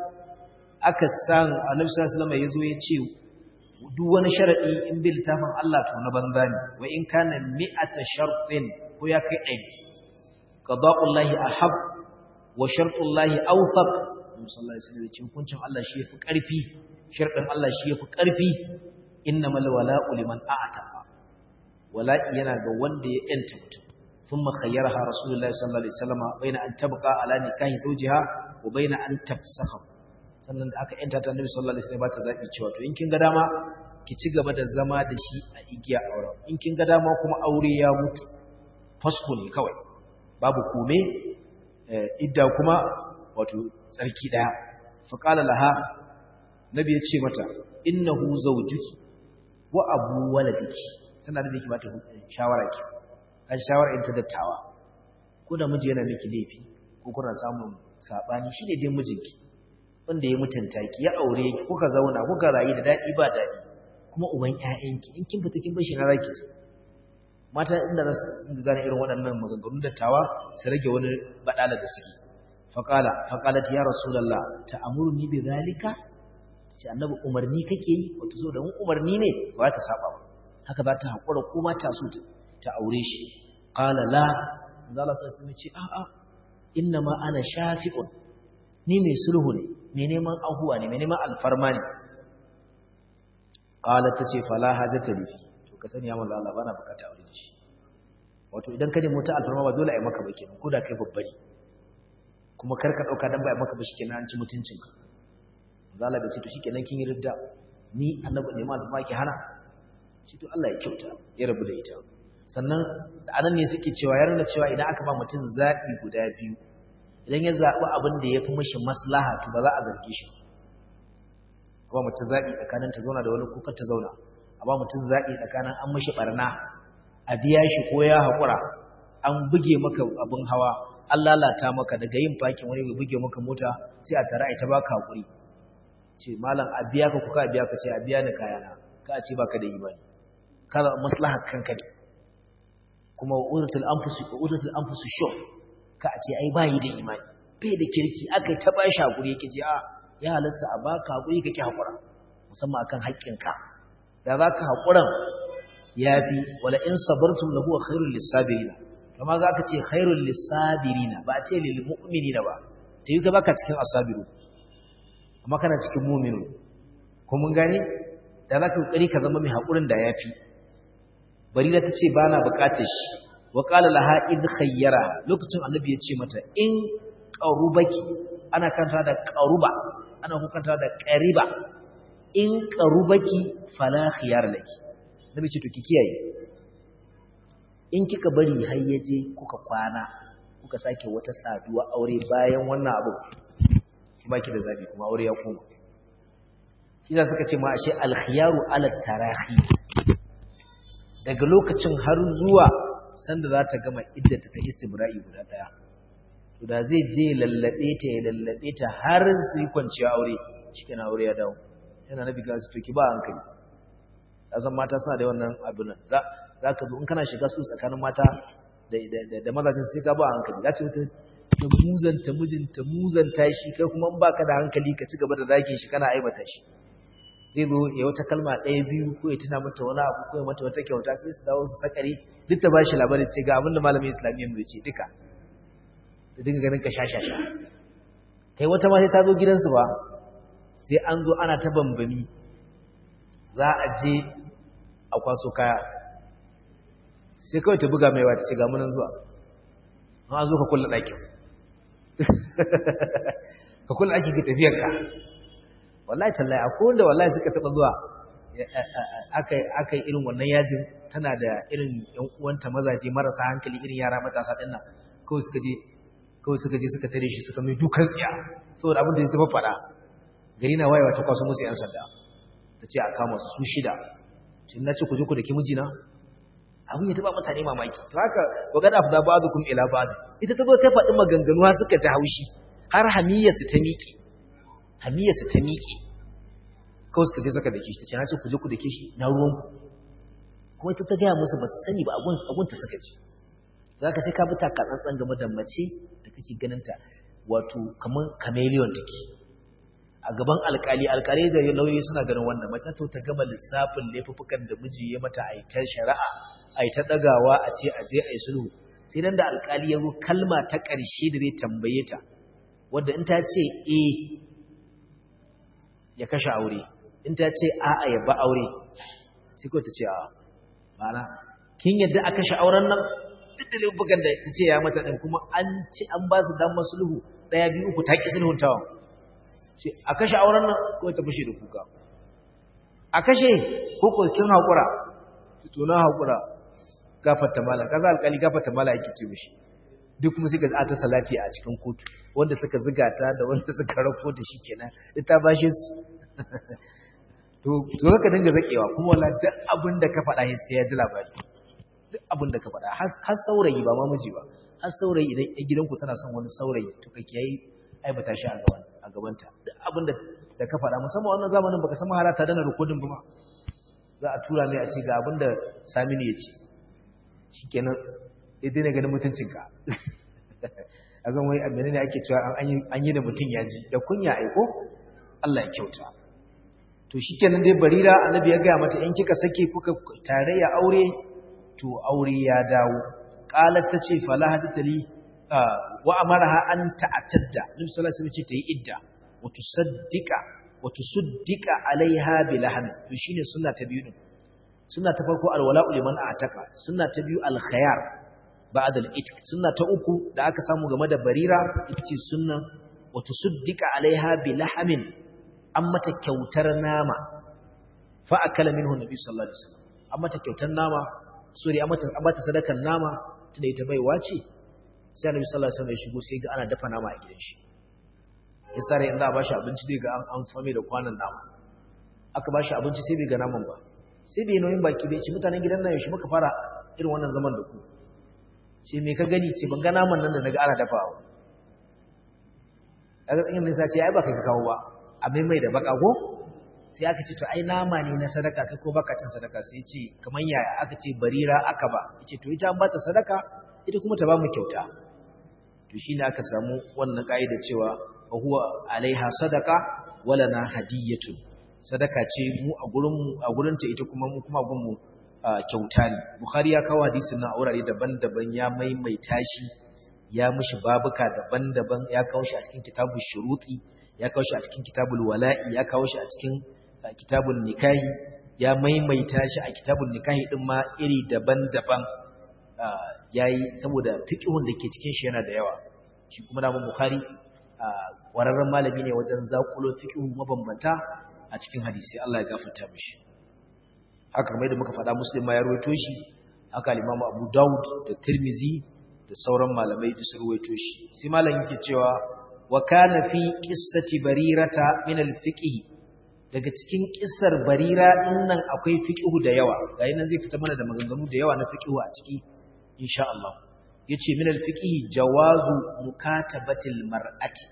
aka san annabi sallallahu alaihi wasallam yazo ya ce duk wani sharadi in bil tafin Allah to na banza ne wa in kana mi'ata shartin ko ya kai ɗari qada'ullahi ahab wa shartullahi awfaq sallallahu alaihi wasallam ya ce hukuncin Allah shi yafi ƙarfi sharɗin Allah shi yafi ƙarfi innamal wala'u liman a'taqa wala'i yana ga wanda ya yanta mutum thumma khayyaraha rasulullahi sallallahu alaihi wasallam baina an tabqa ala nikahi zawjiha wa baina an tafsakha sannan da aka yanta ta annabi sallallahu alaihi wasallam ba ta zabi cewa to in kin ga dama ki ci gaba da zama da shi a igiya auren in kin ga dama kuma aure ya mutu fasku ne kawai babu kome idda kuma wato tsarki daya fa qala laha nabi ya ce mata innahu zawjuki wa abu waladiki sannan da yake bata shawara ki kan shawara in ta dattawa ko da miji yana miki laifi ko kuna samun sabani shine dai mijinki wanda ya mutunta ki ya aure ki kuka zauna kuka rayu da dadi ba dadi kuma uban ƴaƴanki in kin fita kin bar shi na raki mata inda za su gane irin waɗannan maganganun dattawa su rage wani badala da suke faqala faqalat ya rasulullah ta'muruni bi zalika ce annabi umarni kake yi wato so da mun umarni ne ba ta saba ba haka za ta hakura ko ma ta so ta aure shi qala la zalla sai sai ce a a inna ma ana shafi'un ni mai sulhu ne mai neman ahuwa ne mai neman alfarma ne qala tace fala hajata li to ka sani ya manzo Allah bana bukata aure da shi wato idan ka nemi ta alfarma ba dole a yi maka ba kenan ko da kai babba ne kuma kar ka dauka dan ba a maka ba shikenan an ci mutuncinka zala da ce to shikenan kin yi ridda ni annabi ne ma da ki hana shi to Allah ya kyauta ya rabu da ita sannan da anan ne suke cewa ya nuna cewa idan aka ba mutum zabi guda biyu idan ya zabi abin da yafi mishi maslaha to ba za a zarge shi ba mutum zabi tsakanin ta zauna da wani kuka ta zauna a ba mutum zabi tsakanin an mishi barna a biya shi ko ya hakura an buge maka abin hawa an lalata maka daga yin fakin wani bai buge maka mota sai a tare a ita baka hakuri ce malam a biya ka kuka biya ka ce a biya ni kayana ka ce baka da imani kada maslahar kanka ne kuma uzatul anfusi uzatul anfusi shuh ka ce ai bayi da imani bai da kirki akai ta bashi hakuri yake ce a ya halasta a baka hakuri kake hakura musamman akan haƙƙinka da zaka hakuran yafi wala in sabartum lahu khairul lisabirin kama zaka ce khairul lisabirin ba a ce lil mu'minina ba tayi ka baka cikin asabiru amma kana cikin muminu ko mun gane da za ka kokari ka zama mai haƙurin da yafi barira ta ce bana buƙatar shi wa qala laha id khayyara lokacin annabi ya ce mata in qarubaki ana kanta da qaruba ana kanta da qariba in qarubaki fala khiyar laki nabi ce to ki kiyaye in kika bari har yaje kuka kwana kuka sake wata saduwa aure bayan wannan abu baki da zabi kuma aure ya koma shi suka ce ma ashe alkhiyaru ala tarahi daga lokacin har zuwa sanda za ta gama iddata ta istibra'i guda daya to da zai je lallabe ta ya lallabe ta har su yi kwanciya aure shikenan aure ya dawo yana nabi ga su to ki ba hankali azan mata suna da wannan abin nan zaka zo in kana shiga su tsakanin mata da da da mazajin sai ka ba hankali za ta ta muzanta mijinta muzanta shi kai kuma in baka da hankali ka ci gaba da zagin shi kana aibata shi zai zo ya wata kalma ɗaya biyu ko ya tuna mata wani abu ko ya mata wata kyauta sai su dawo su sakare duk ta bashi labarin ce ga abin da malamin islamiyyar mu ce duka da dinga ganin ka shashasha kai wata ma sai ta zo gidansu ba sai an zo ana ta bambami za a je a kwaso kaya sai kawai ta buga mai wata ce ga munan zuwa an zo ka kulla ɗakin ka kulla ɗakin ka tafiyar ka wallahi tallahi akwai wanda wallahi suka taɓa zuwa aka yi irin wannan yajin tana da irin yan uwanta mazaje marasa hankali irin yara matasa ɗin nan kawai suka je kawai suka je suka tare shi suka mai dukan tsiya saboda abin da ya taɓa faɗa gari na wayewa ta kwaso musu yan sanda ta ce a kama su su shida shi na ce ku je ku da ki mijina abin ya taɓa mutane mamaki to haka wa gada fa ba'dukum ila ba'd ita ta zo ta faɗi maganganu har suka ji haushi har hamiyarsu ta miƙe hamiyarsu ta miƙe kawai suka je suka dake shi ta ce na ce ku je ku dake shi na ruwanku kuma ita ta gaya musu ba su sani ba agunta suka ji za ka sai ka bi takatsantsan game da mace da kake ganinta wato kamar chameleon take a gaban alkali alkali da lauyoyi suna ganin wannan mace to ta gama lissafin laifukan da miji ya mata a ta shari'a a ta dagawa a ce a je a yi sulhu sai nan da alkali ya zo kalma ta ƙarshe da zai tambaye ta wadda in ta ce eh ya kashe aure in ta ce a'a ya ba aure sai kawai ta ce a ma'ana kin yadda a kashe auren nan duk da laifukan da ta ce ya mata ɗin kuma an ci an ba su damar sulhu ɗaya biyu uku ta ƙi sulhun tawa ce a kashe auren nan kawai ta fashe da kuka a kashe ko ko kin haƙura to na haƙura gafarta mala kaza alƙali gafarta mala yake ce mishi duk kuma suka ta salati a cikin kotu wanda suka ziga ta da wanda suka rafo da shi kenan ita ba shi su to to ka dinga zakewa kuma wala duk abin da ka faɗa sai ya ji labari duk abin da ka faɗa har saurayi ba ma miji ba har saurayi idan ya gidanku tana son wani saurayi to ka kiyaye aibata shi a gaban a gabanta duk abin da da ka faɗa musamman wannan zamanin baka san mahala ta dana rikodin ba za a tura mai a ce ga abin da Saminu ya ce shikenan ya daina ganin mutuncinka a zan wai abin ne ake cewa an yi da mutum ya ji da kunya aiko Allah ya kyauta to shikenan dai barira annabi ya gaya mata in kika sake kuka tarayya aure to aure ya dawo qalat tace fala hajatali wa amaraha an ta'tadda nabi sallallahu alaihi wasallam ce tayi idda wa tusaddiqa wa tusaddiqa alaiha bilahn to shine sunna ta biyu din sunna ta farko alwala'u liman a'taka sunna ta biyu alkhayar ba'da al-itq sunna ta uku da aka samu game da barira ita ce sunna wa tusaddiqa alaiha bilahmin an mata kyautar nama fa akala minhu nabi sallallahu alaihi wasallam an mata kyautar nama sori an mata an mata sadakar nama tunda ita baiwa ce sai annabi sallallahu alaihi wasallam ya shigo sai ga ana dafa nama a gidan shi ya sare in za a bashi abinci zai ga an fame da kwanan nama aka bashi abinci sai bai ga naman ba sai bai nauyin baki bai ci mutanen gidan nan yaushe muka fara irin wannan zaman da ku ce me ka gani ce ban ga naman nan da naga ana dafawa kaga in ne sai ce ai ba kai ka kawo ba abin mai da baka ko sai aka ce to ai nama ne na sadaka kai ko baka cin sadaka sai ce kaman yaya aka ce barira aka ba yace to ita an bata sadaka ita kuma ta ba mu kyauta to shine aka samu wannan kaida cewa wa huwa alaiha sadaka wala na hadiyatu sadaka ce mu a gurin mu a gurin ta ita kuma mu kuma gun mu kyauta ne bukhari ya kawo hadisin nan a wurare daban-daban ya maimaita shi ya mishi babuka daban-daban ya kawo shi a cikin kitabul shuruti ya kawo shi a cikin kitabul wala'i ya kawo shi a cikin kitabul nikahi ya maimaita shi a kitabul nikahi din ma iri daban-daban yayi saboda fiqhun da ke cikin shi yana da yawa shi kuma da Bukhari wararren malami ne wajen zakulo fiqhu mabambanta a cikin hadisi Allah ya gafarta mishi haka kamar da muka faɗa Muslim ma ya rawaito shi haka al-Imam Abu Dawud da Tirmizi da sauran malamai da su rawaito shi sai malamin yake cewa wa kana fi qissati barirata min al-fiqh daga cikin kissar barira dinnan akwai fiqhu da yawa gayi nan zai fita mana da maganganu da yawa na fiqhu a ciki insha Allah yace min al-fiqh jawazu mukatabatil mar'ati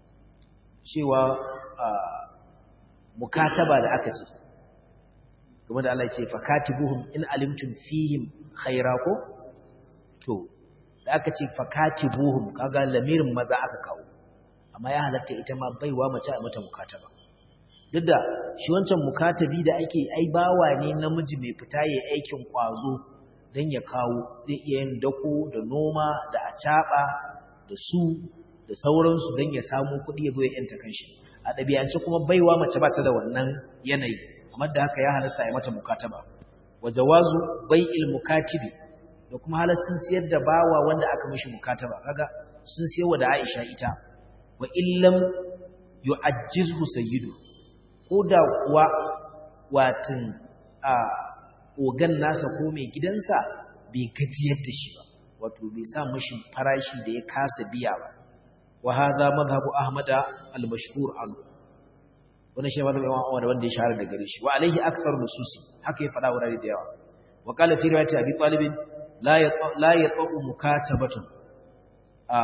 cewa mukataba da aka ce kuma da Allah ya ce fakatibuhum in alimtum fihim khaira ko to da aka ce fakatibuhum kaga lamirin maza aka kawo amma ya halatta ita ma baiwa mace a mata mukataba duk da shi wancan mukatabi da ake ai bawa ne namiji mai fita yayin aikin kwazo dan ya kawo zai iya yin dako da noma da acaba da su da sauransu dan ya samu kuɗi ya zo ya yanta kanshi a ɗabi'ance kuma baiwa mace ba ta da wannan yanayi amma da haka ya halasta ya mata mukataba wa jawazu bai'il mukatibi da kuma halaccin siyar da bawa wanda aka mishi mukataba kaga sun siyarwa da Aisha ita wa illam yu'ajjizhu sayyidu ko da kuwa watin a ogan nasa ko mai gidansa bai gajiyar da shi ba wato bai sa mishi farashi da ya kasa biya ba wa hadha madhhabu ahmada al-mashhur anhu wannan shi madhhabu imam Ahmad wanda ya shahara da gare shi wa alaihi akthar nususi haka ya fada wurare da yawa wa qala fi riwayati abi talib la yata la yata mukatabatun a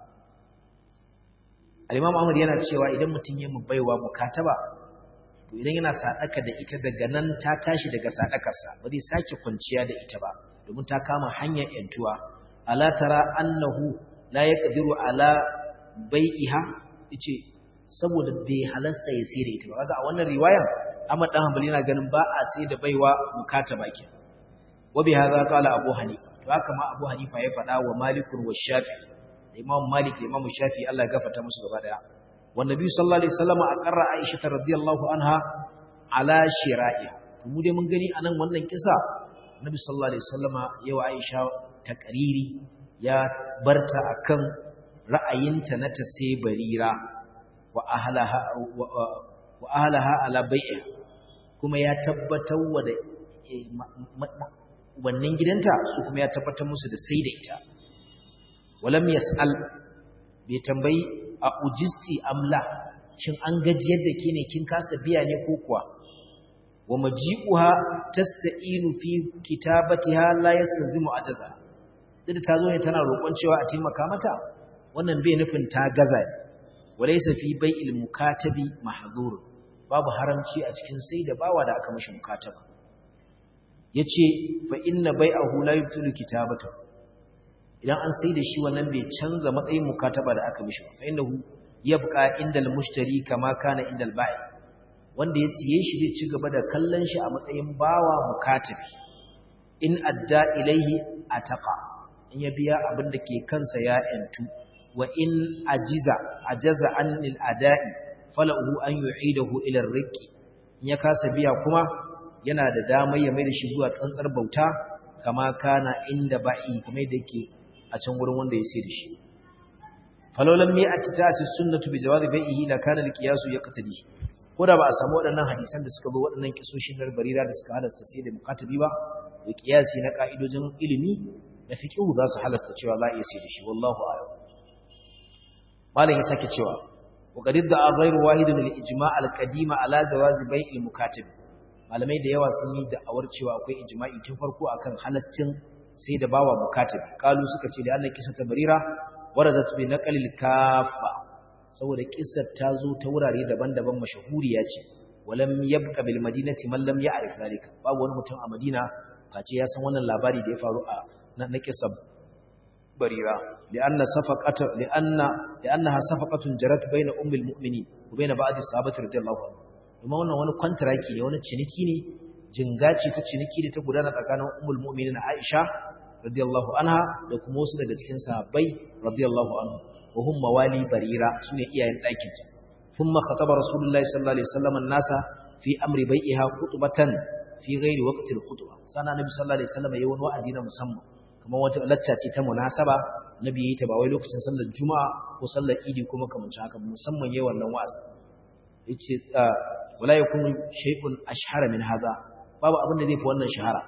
al-imam Ahmad yana cewa idan mutun ya mu baiwa mukataba to idan yana sadaka da ita daga nan ta tashi daga sadakarsa ba zai sake kwanciya da ita ba domin ta kama hanyar yantuwa ala tara annahu la yaqdiru ala bai'iha yace saboda bai halasta ya sai da ita ba kaga a wannan riwayan Ahmad dan Hanbali yana ganin ba a sai da baiwa mukataba ke wa bi hadha qala Abu Hanifa to haka ma Abu Hanifa ya faɗa wa Malik wa Shafi'i da Imam Malik da Imam Shafi'i Allah ya gafarta musu gaba daya wa Nabi sallallahu alaihi wasallam aqarra Aisha radhiyallahu anha ala shira'iha to mu dai mun gani anan wannan kisa Nabi sallallahu alaihi wasallam yawa Aisha takariri ya barta akan ra'ayinta na ta sai barira wa ahalaha ala bai'a kuma ya tabbatar wa da wannan gidanta su kuma ya tabbatar musu da sai da ita walam yas'al bai tambayi a ujisti amla shin an gajiyar da ke ne kin kasa biya ne ko kuwa wa maji'uha tasta'inu fi kitabatiha la yastanzimu ajaza duk ta zo ne tana roƙon cewa a taimaka mata wannan bai nufin ta gaza ne walaysa fi bai'il mukatabi mahdhur babu haramci a cikin sai da bawa da aka mishi mukataba yace fa inna bai'ahu la yubtilu kitabata idan an sai da shi wannan bai canza matsayin mukataba da aka mishi fa innahu yabqa indal mushtari kama kana indal bai wanda ya siye shi zai ci gaba da kallon shi a matsayin bawa mukatabi in adda ilaihi ataqa in ya biya abin da ke kansa ya ‘yantu, wa in ajiza, ajaza annil ada'i, fala'uhu an yu'idahu ilar riƙi, in ya kasa biya kuma yana da damar ya mai da shi zuwa tsantsar bauta, kama kana inda ba'i kamar da ke a can wurin wanda ya sai da shi. Falolan mai attita a cikin sunnatu bi jawabi bai'ihi la kana liqiyasu ya qatali. Ko da ba a samu waɗannan hadisan da suka bi waɗannan kisoshin na barira da suka halasta sai da mukatabi ba, da kiyasi na ka'idojin ilimi da fiqhu za su halasta cewa za a iya sai da shi wallahu a'lam malam ya sake cewa wa qad da ghayru wahidun lil ijma' al qadima ala jawazi bai'il mukatib malamai da yawa sun yi da'awar cewa akwai ijma'i tun farko akan halascin sai da bawa mukatib kalu suka ce da annan kisa tabarira waradat bi naqlil kafa saboda kissar ta zo ta wurare daban-daban mashahuriya ce walam yabqa bil madinati man lam ya'rif zalika babu wani mutum a madina face ya san wannan labari da ya faru a na kisab barira lianna safaqata lianna liannaha safaqatun jarat baina ummil mu'minin wa baina ba'd as-sahabati radiyallahu anhu kuma wannan wani kontraki ne wani ciniki ne jingaci ta ciniki da ta gudana tsakanin ummul mu'minin Aisha radiyallahu anha da kuma wasu daga cikin sahabbai radiyallahu anhu wa hum mawali barira sune iyayen ɗakin ta thumma khataba rasulullahi sallallahu alaihi wasallam an-nasa fi amri bai'iha khutbatan fi ghairi waqti al-khutbah sana nabi sallallahu alaihi wasallam yayin wani wa'azi na musamman kamar wata lacca ce ta munasaba nabi yayi ta ba wai lokacin sallar juma'a ko sallar idi kuma kamar haka musamman yayin wannan wa'azi yace wala yakunu shay'un ashhara min hadha babu abin da zai fi wannan shahara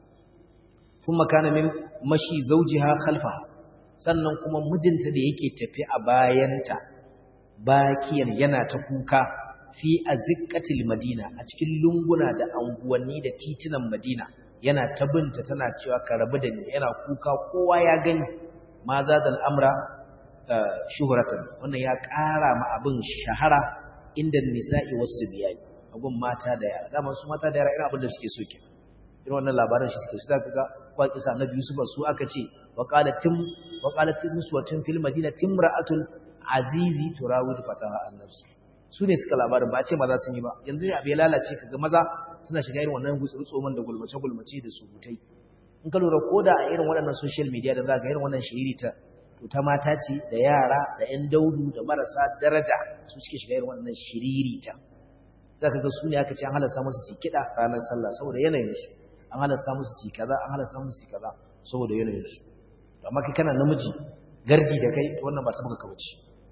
kuma kana min mashi zawjiha khalfaha sannan kuma mijinta da yake tafi a bayanta bakiyan yana ta kuka fi azikatil madina a cikin lunguna da anguwanni da titunan madina yana ta binta tana cewa ka rabu da ni yana kuka kowa ya gani ma za da al'amra shuhuratan wannan ya ƙara ma abin shahara inda nisa'i wasu biyayi a gun mata da yara dama su mata da yara irin abin da suke so ke irin wannan labarin shi suke so zaka ga kwa kisa annabi Yusuf su aka ce wa qalatim wa qalatim muswatun fil madinati imra'atul azizi turawid fataha an-nafs su ne suka labarin ba a ce maza sun yi ba yanzu ne abu ya lalace kaga maza suna shiga irin wannan gutsurtsoman da gulmace-gulmace da surutai in ka lura koda a irin waɗannan social media da za ga irin wannan shiri ta to ta mata ce da yara da 'yan daudu da marasa daraja su suke shiga irin wannan shiriri ta za ka ga su ne aka ce an halasta musu su kiɗa ranar sallah saboda yanayinsu an halasta musu su kaza an halasta musu su kaza saboda yanayinsu amma kai kana namiji gardi da kai to wannan ba sabaka kauce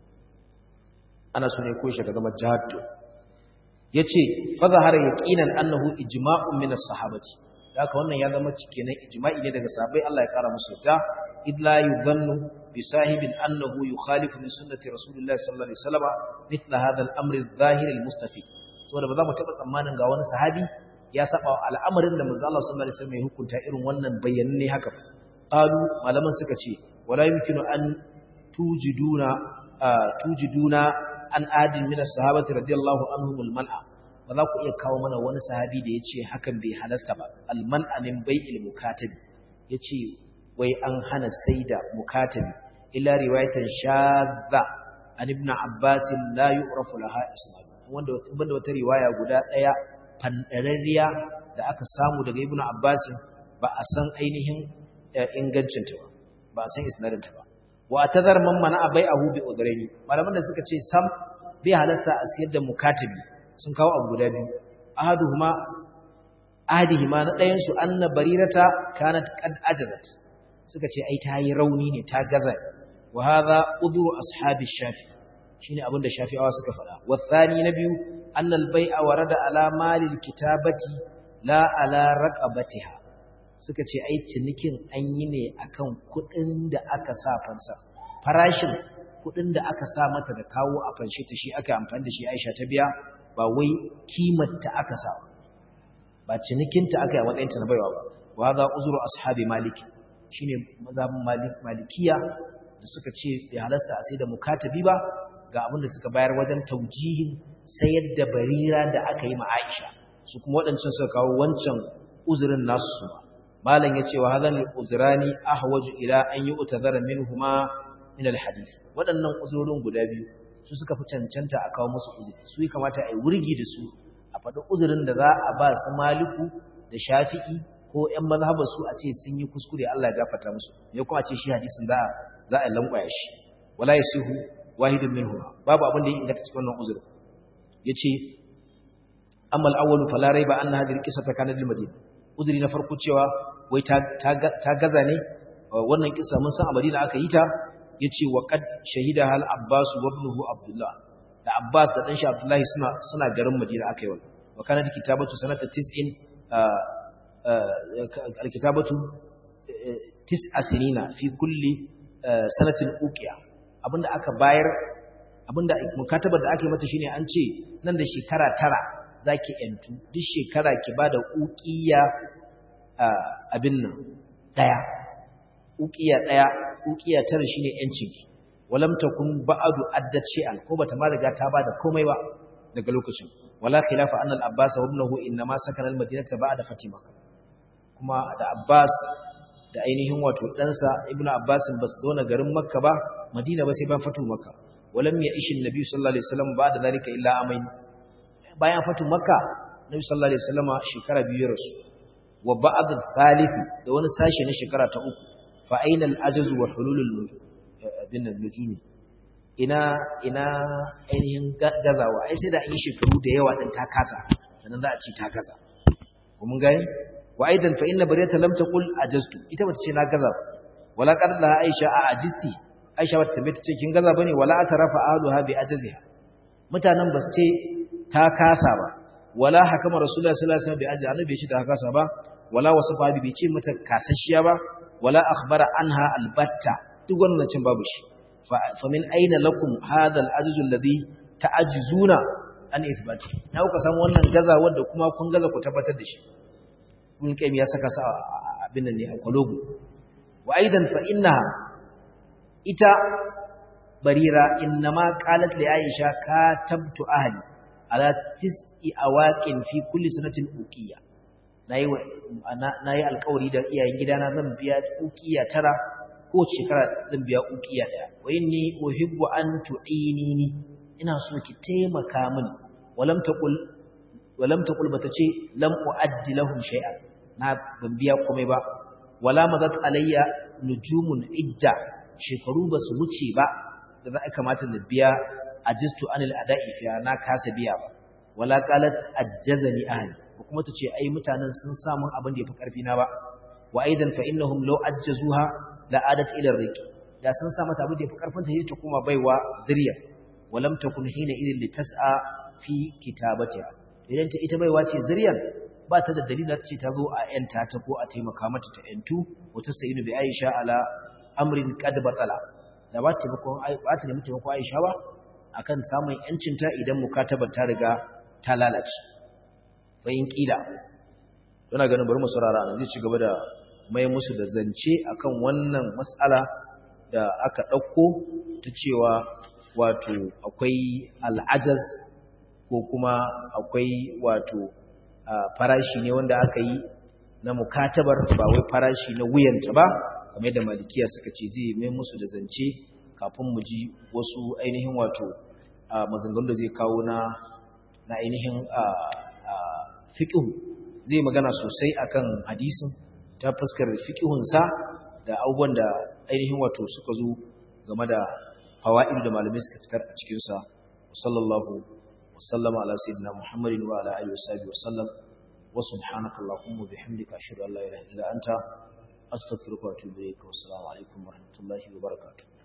ana so ne ko shi daga majahatu yace fa zahara yaqinan annahu ijma'un min as-sahabati haka wannan ya zama kenan ijma'i ne daga sahabbai Allah ya kara musu yadda id la yudhannu bi sahibin annahu yukhalifu min sunnati rasulillahi sallallahu alaihi wasallam mithla hadha al-amr adh-dhahir al-mustafid saboda ba za mu taba tsammanin ga wani sahabi ya saba al'amarin da manzo Allah sallallahu alaihi wasallam ya hukunta irin wannan bayyanne haka qalu malaman suka ce wala yumkinu an tujiduna tujiduna an adin min as-sahabati radiyallahu anhum al-man'a ba za ku iya kawo mana wani sahabi da yace hakan bai halasta ba al-man'a min bai'il mukatabi yace wai an hana saida mukatabi illa riwayatan shadda an ibn abbas la yu'rafu laha isnad wanda banda wata riwaya guda daya fandararriya da aka samu daga ibn abbas ba a san ainihin ingancinta ba ba a san isnadinta ba wa tazar man mana bai'ahu bi udraini malaman da suka ce sam bai halasta a siyar da mukatabi sun kawo abu guda biyu ahaduhuma ahadihima na ɗayan su anna barirata kanat qad ajazat suka ce ai ta yi rauni ne ta gaza wa hadha udru ashabi shafi shine abin da shafi'awa suka faɗa wa thani na biyu annal bai'a warada ala malil kitabati la ala raqabatiha suka ce ai cinikin an yi ne akan kuɗin da aka sa fansa farashin kuɗin da aka sa mata da kawo a fanshe ta shi aka amfani da shi Aisha ta biya ba wai kimar ta aka sa ba cinikin ta aka yi a matsayin ta na baiwa ba wa hadha uzru ashabi maliki shine mazhabin malik malikiya da suka ce bai halasta a sai da mukatabi ba ga abin da suka bayar wajen taujihin sayar da barira da aka yi ma Aisha su kuma waɗancan suka kawo wancan uzurin nasu su ba malam ya ce wa hadhan al-uzrani ahwaju ila an yu'tadhara minhuma min al-hadith waɗannan uzurorin guda biyu su suka fi cancanta a kawo musu uzuri su yi kamata a yi wurgi da su a faɗi uzurin da za a ba su maliku da shafi'i ko ƴan mazhabar su a ce sun yi kuskure Allah ya gafarta musu me kuma a ce shi hadisin za a za a lankwaya shi wala yasihu wahidun minhum babu abin da ya inganta cikin wannan uzurin yace amma al-awwal fala raiba anna hadhihi al-qissata kanat lil madina uzuri na farko cewa wai ta gaza ne wannan kisa mun san a Madina aka yi ta yace wa qad shahida hal Abbas wa ibnuhu Abdullah da Abbas da dan shi Abdullah suna suna garin Madina aka yi wannan wa kana kitabatu sanata 90 alkitabatu tis'a sinina fi kulli sanatin uqiya abinda aka bayar abinda mukatabar da aka yi mata shine an ce nan da shekara tara zaki yantu duk shekara ki bada uqiya abin nan daya uqiya daya uqiya tara shine yancin ki walam takun ba'du addat shay'an ko bata ma riga ta bada komai ba daga lokacin wala khilafa anna al-abbas wa ibnuhu inma sakana al-madinata ba'da fatima kuma da abbas da ainihin wato ɗansa ibnu abbas ba su zauna garin makka ba madina ba sai ban fatu makka walam ya ishin nabi sallallahu alaihi wasallam ba da zalika illa amain bayan fatu makka nabi sallallahu alaihi wasallama shekara biyu ya rasu wa ba'd al-thalith da wani sashi na shekara ta uku fa aina al-ajaz wa hulul bin al-nujum ina ina ainihin gazawa ai sai da an yi shekaru da yawa din ta kasa sannan za a ci ta kasa mun gani wa aidan fa inna bariyata lam taqul ajaztu ita bata ce na gaza wala qad la aisha a ajisti aisha bata tambaye ta ce kin gaza bane wala atarafa ahluha bi ajziha mutanen ba su ce ta kasa ba wala hakama rasulullahi sallallahu alaihi wasallam bi ajzi annabi shi ta kasa ba wala wasafa bi ce mata kasashiya ba wala akhbara anha albatta duk wannan cin babu shi fa min aina lakum hadha al-ajzu alladhi ta'ajizuna an ithbati na kuka samu wannan gaza wanda kuma kun gaza ku tabbatar da shi ibn qayyim ya saka sa abin nan ne a kwalogo wa aidan fa innaha ita barira innama qalat li aisha katabtu ahli ala tis'i awaqin fi kulli sanatin uqiya nayi nayi alƙawari da iyayen gidana zan biya uqiya tara ko shekara zan biya uqiya daya wa inni uhibbu an tu'inini ina so ki taimaka min walam taqul walam taqul bata ce lam uaddi lahum shay'an na ban biya komai ba wala madat alayya nujumun idda shekaru ba su wuce ba da za a kamata na biya ajistu anil ada'i fiya na kasa biya ba wala qalat ajjazani ahli ko kuma tace ai mutanen sun samu abin da yafi karfi na ba wa aidan fa innahum law ajjazuha la adat ila riqi da sun sa mata abin da yafi karfin ta ta kuma baiwa zuriya walam takun hina idin litas'a fi kitabatiha idan ta ita baiwa ce zuriyar ba ta da dalilin ce ta zo a yanta ta ko a taimaka mata ta yantu wata sayinu bi aisha ala amrin qad batala da ba ta taimakon ba ta nemi taimakon aisha ba akan samun yancin ta idan mukatabar ta riga ta lalace fa in kila ina ganin bari mu saurara an zai ci gaba da mai musu da zance akan wannan mas'ala da aka dauko ta cewa wato akwai al'ajaz ko kuma akwai wato farashi ne wanda aka yi na mukatabar ba wai farashi na wuyanta ba kamar yadda malikiya suka ce zai mai musu da zance kafin mu ji wasu ainihin wato maganganu da zai kawo na na ainihin fiqhu zai magana sosai akan hadisin ta fuskar fiqhunsa da abubuwan da ainihin wato suka zo game da fawaid da malamai suka fitar a cikin sa sallallahu وسلم على سيدنا محمد وعلى آله وصحبه وسلم وسبحانك اللهم وبحمدك أشهد أن لا إله إلا أنت أستغفرك وأتوب إليك والسلام عليكم ورحمة الله وبركاته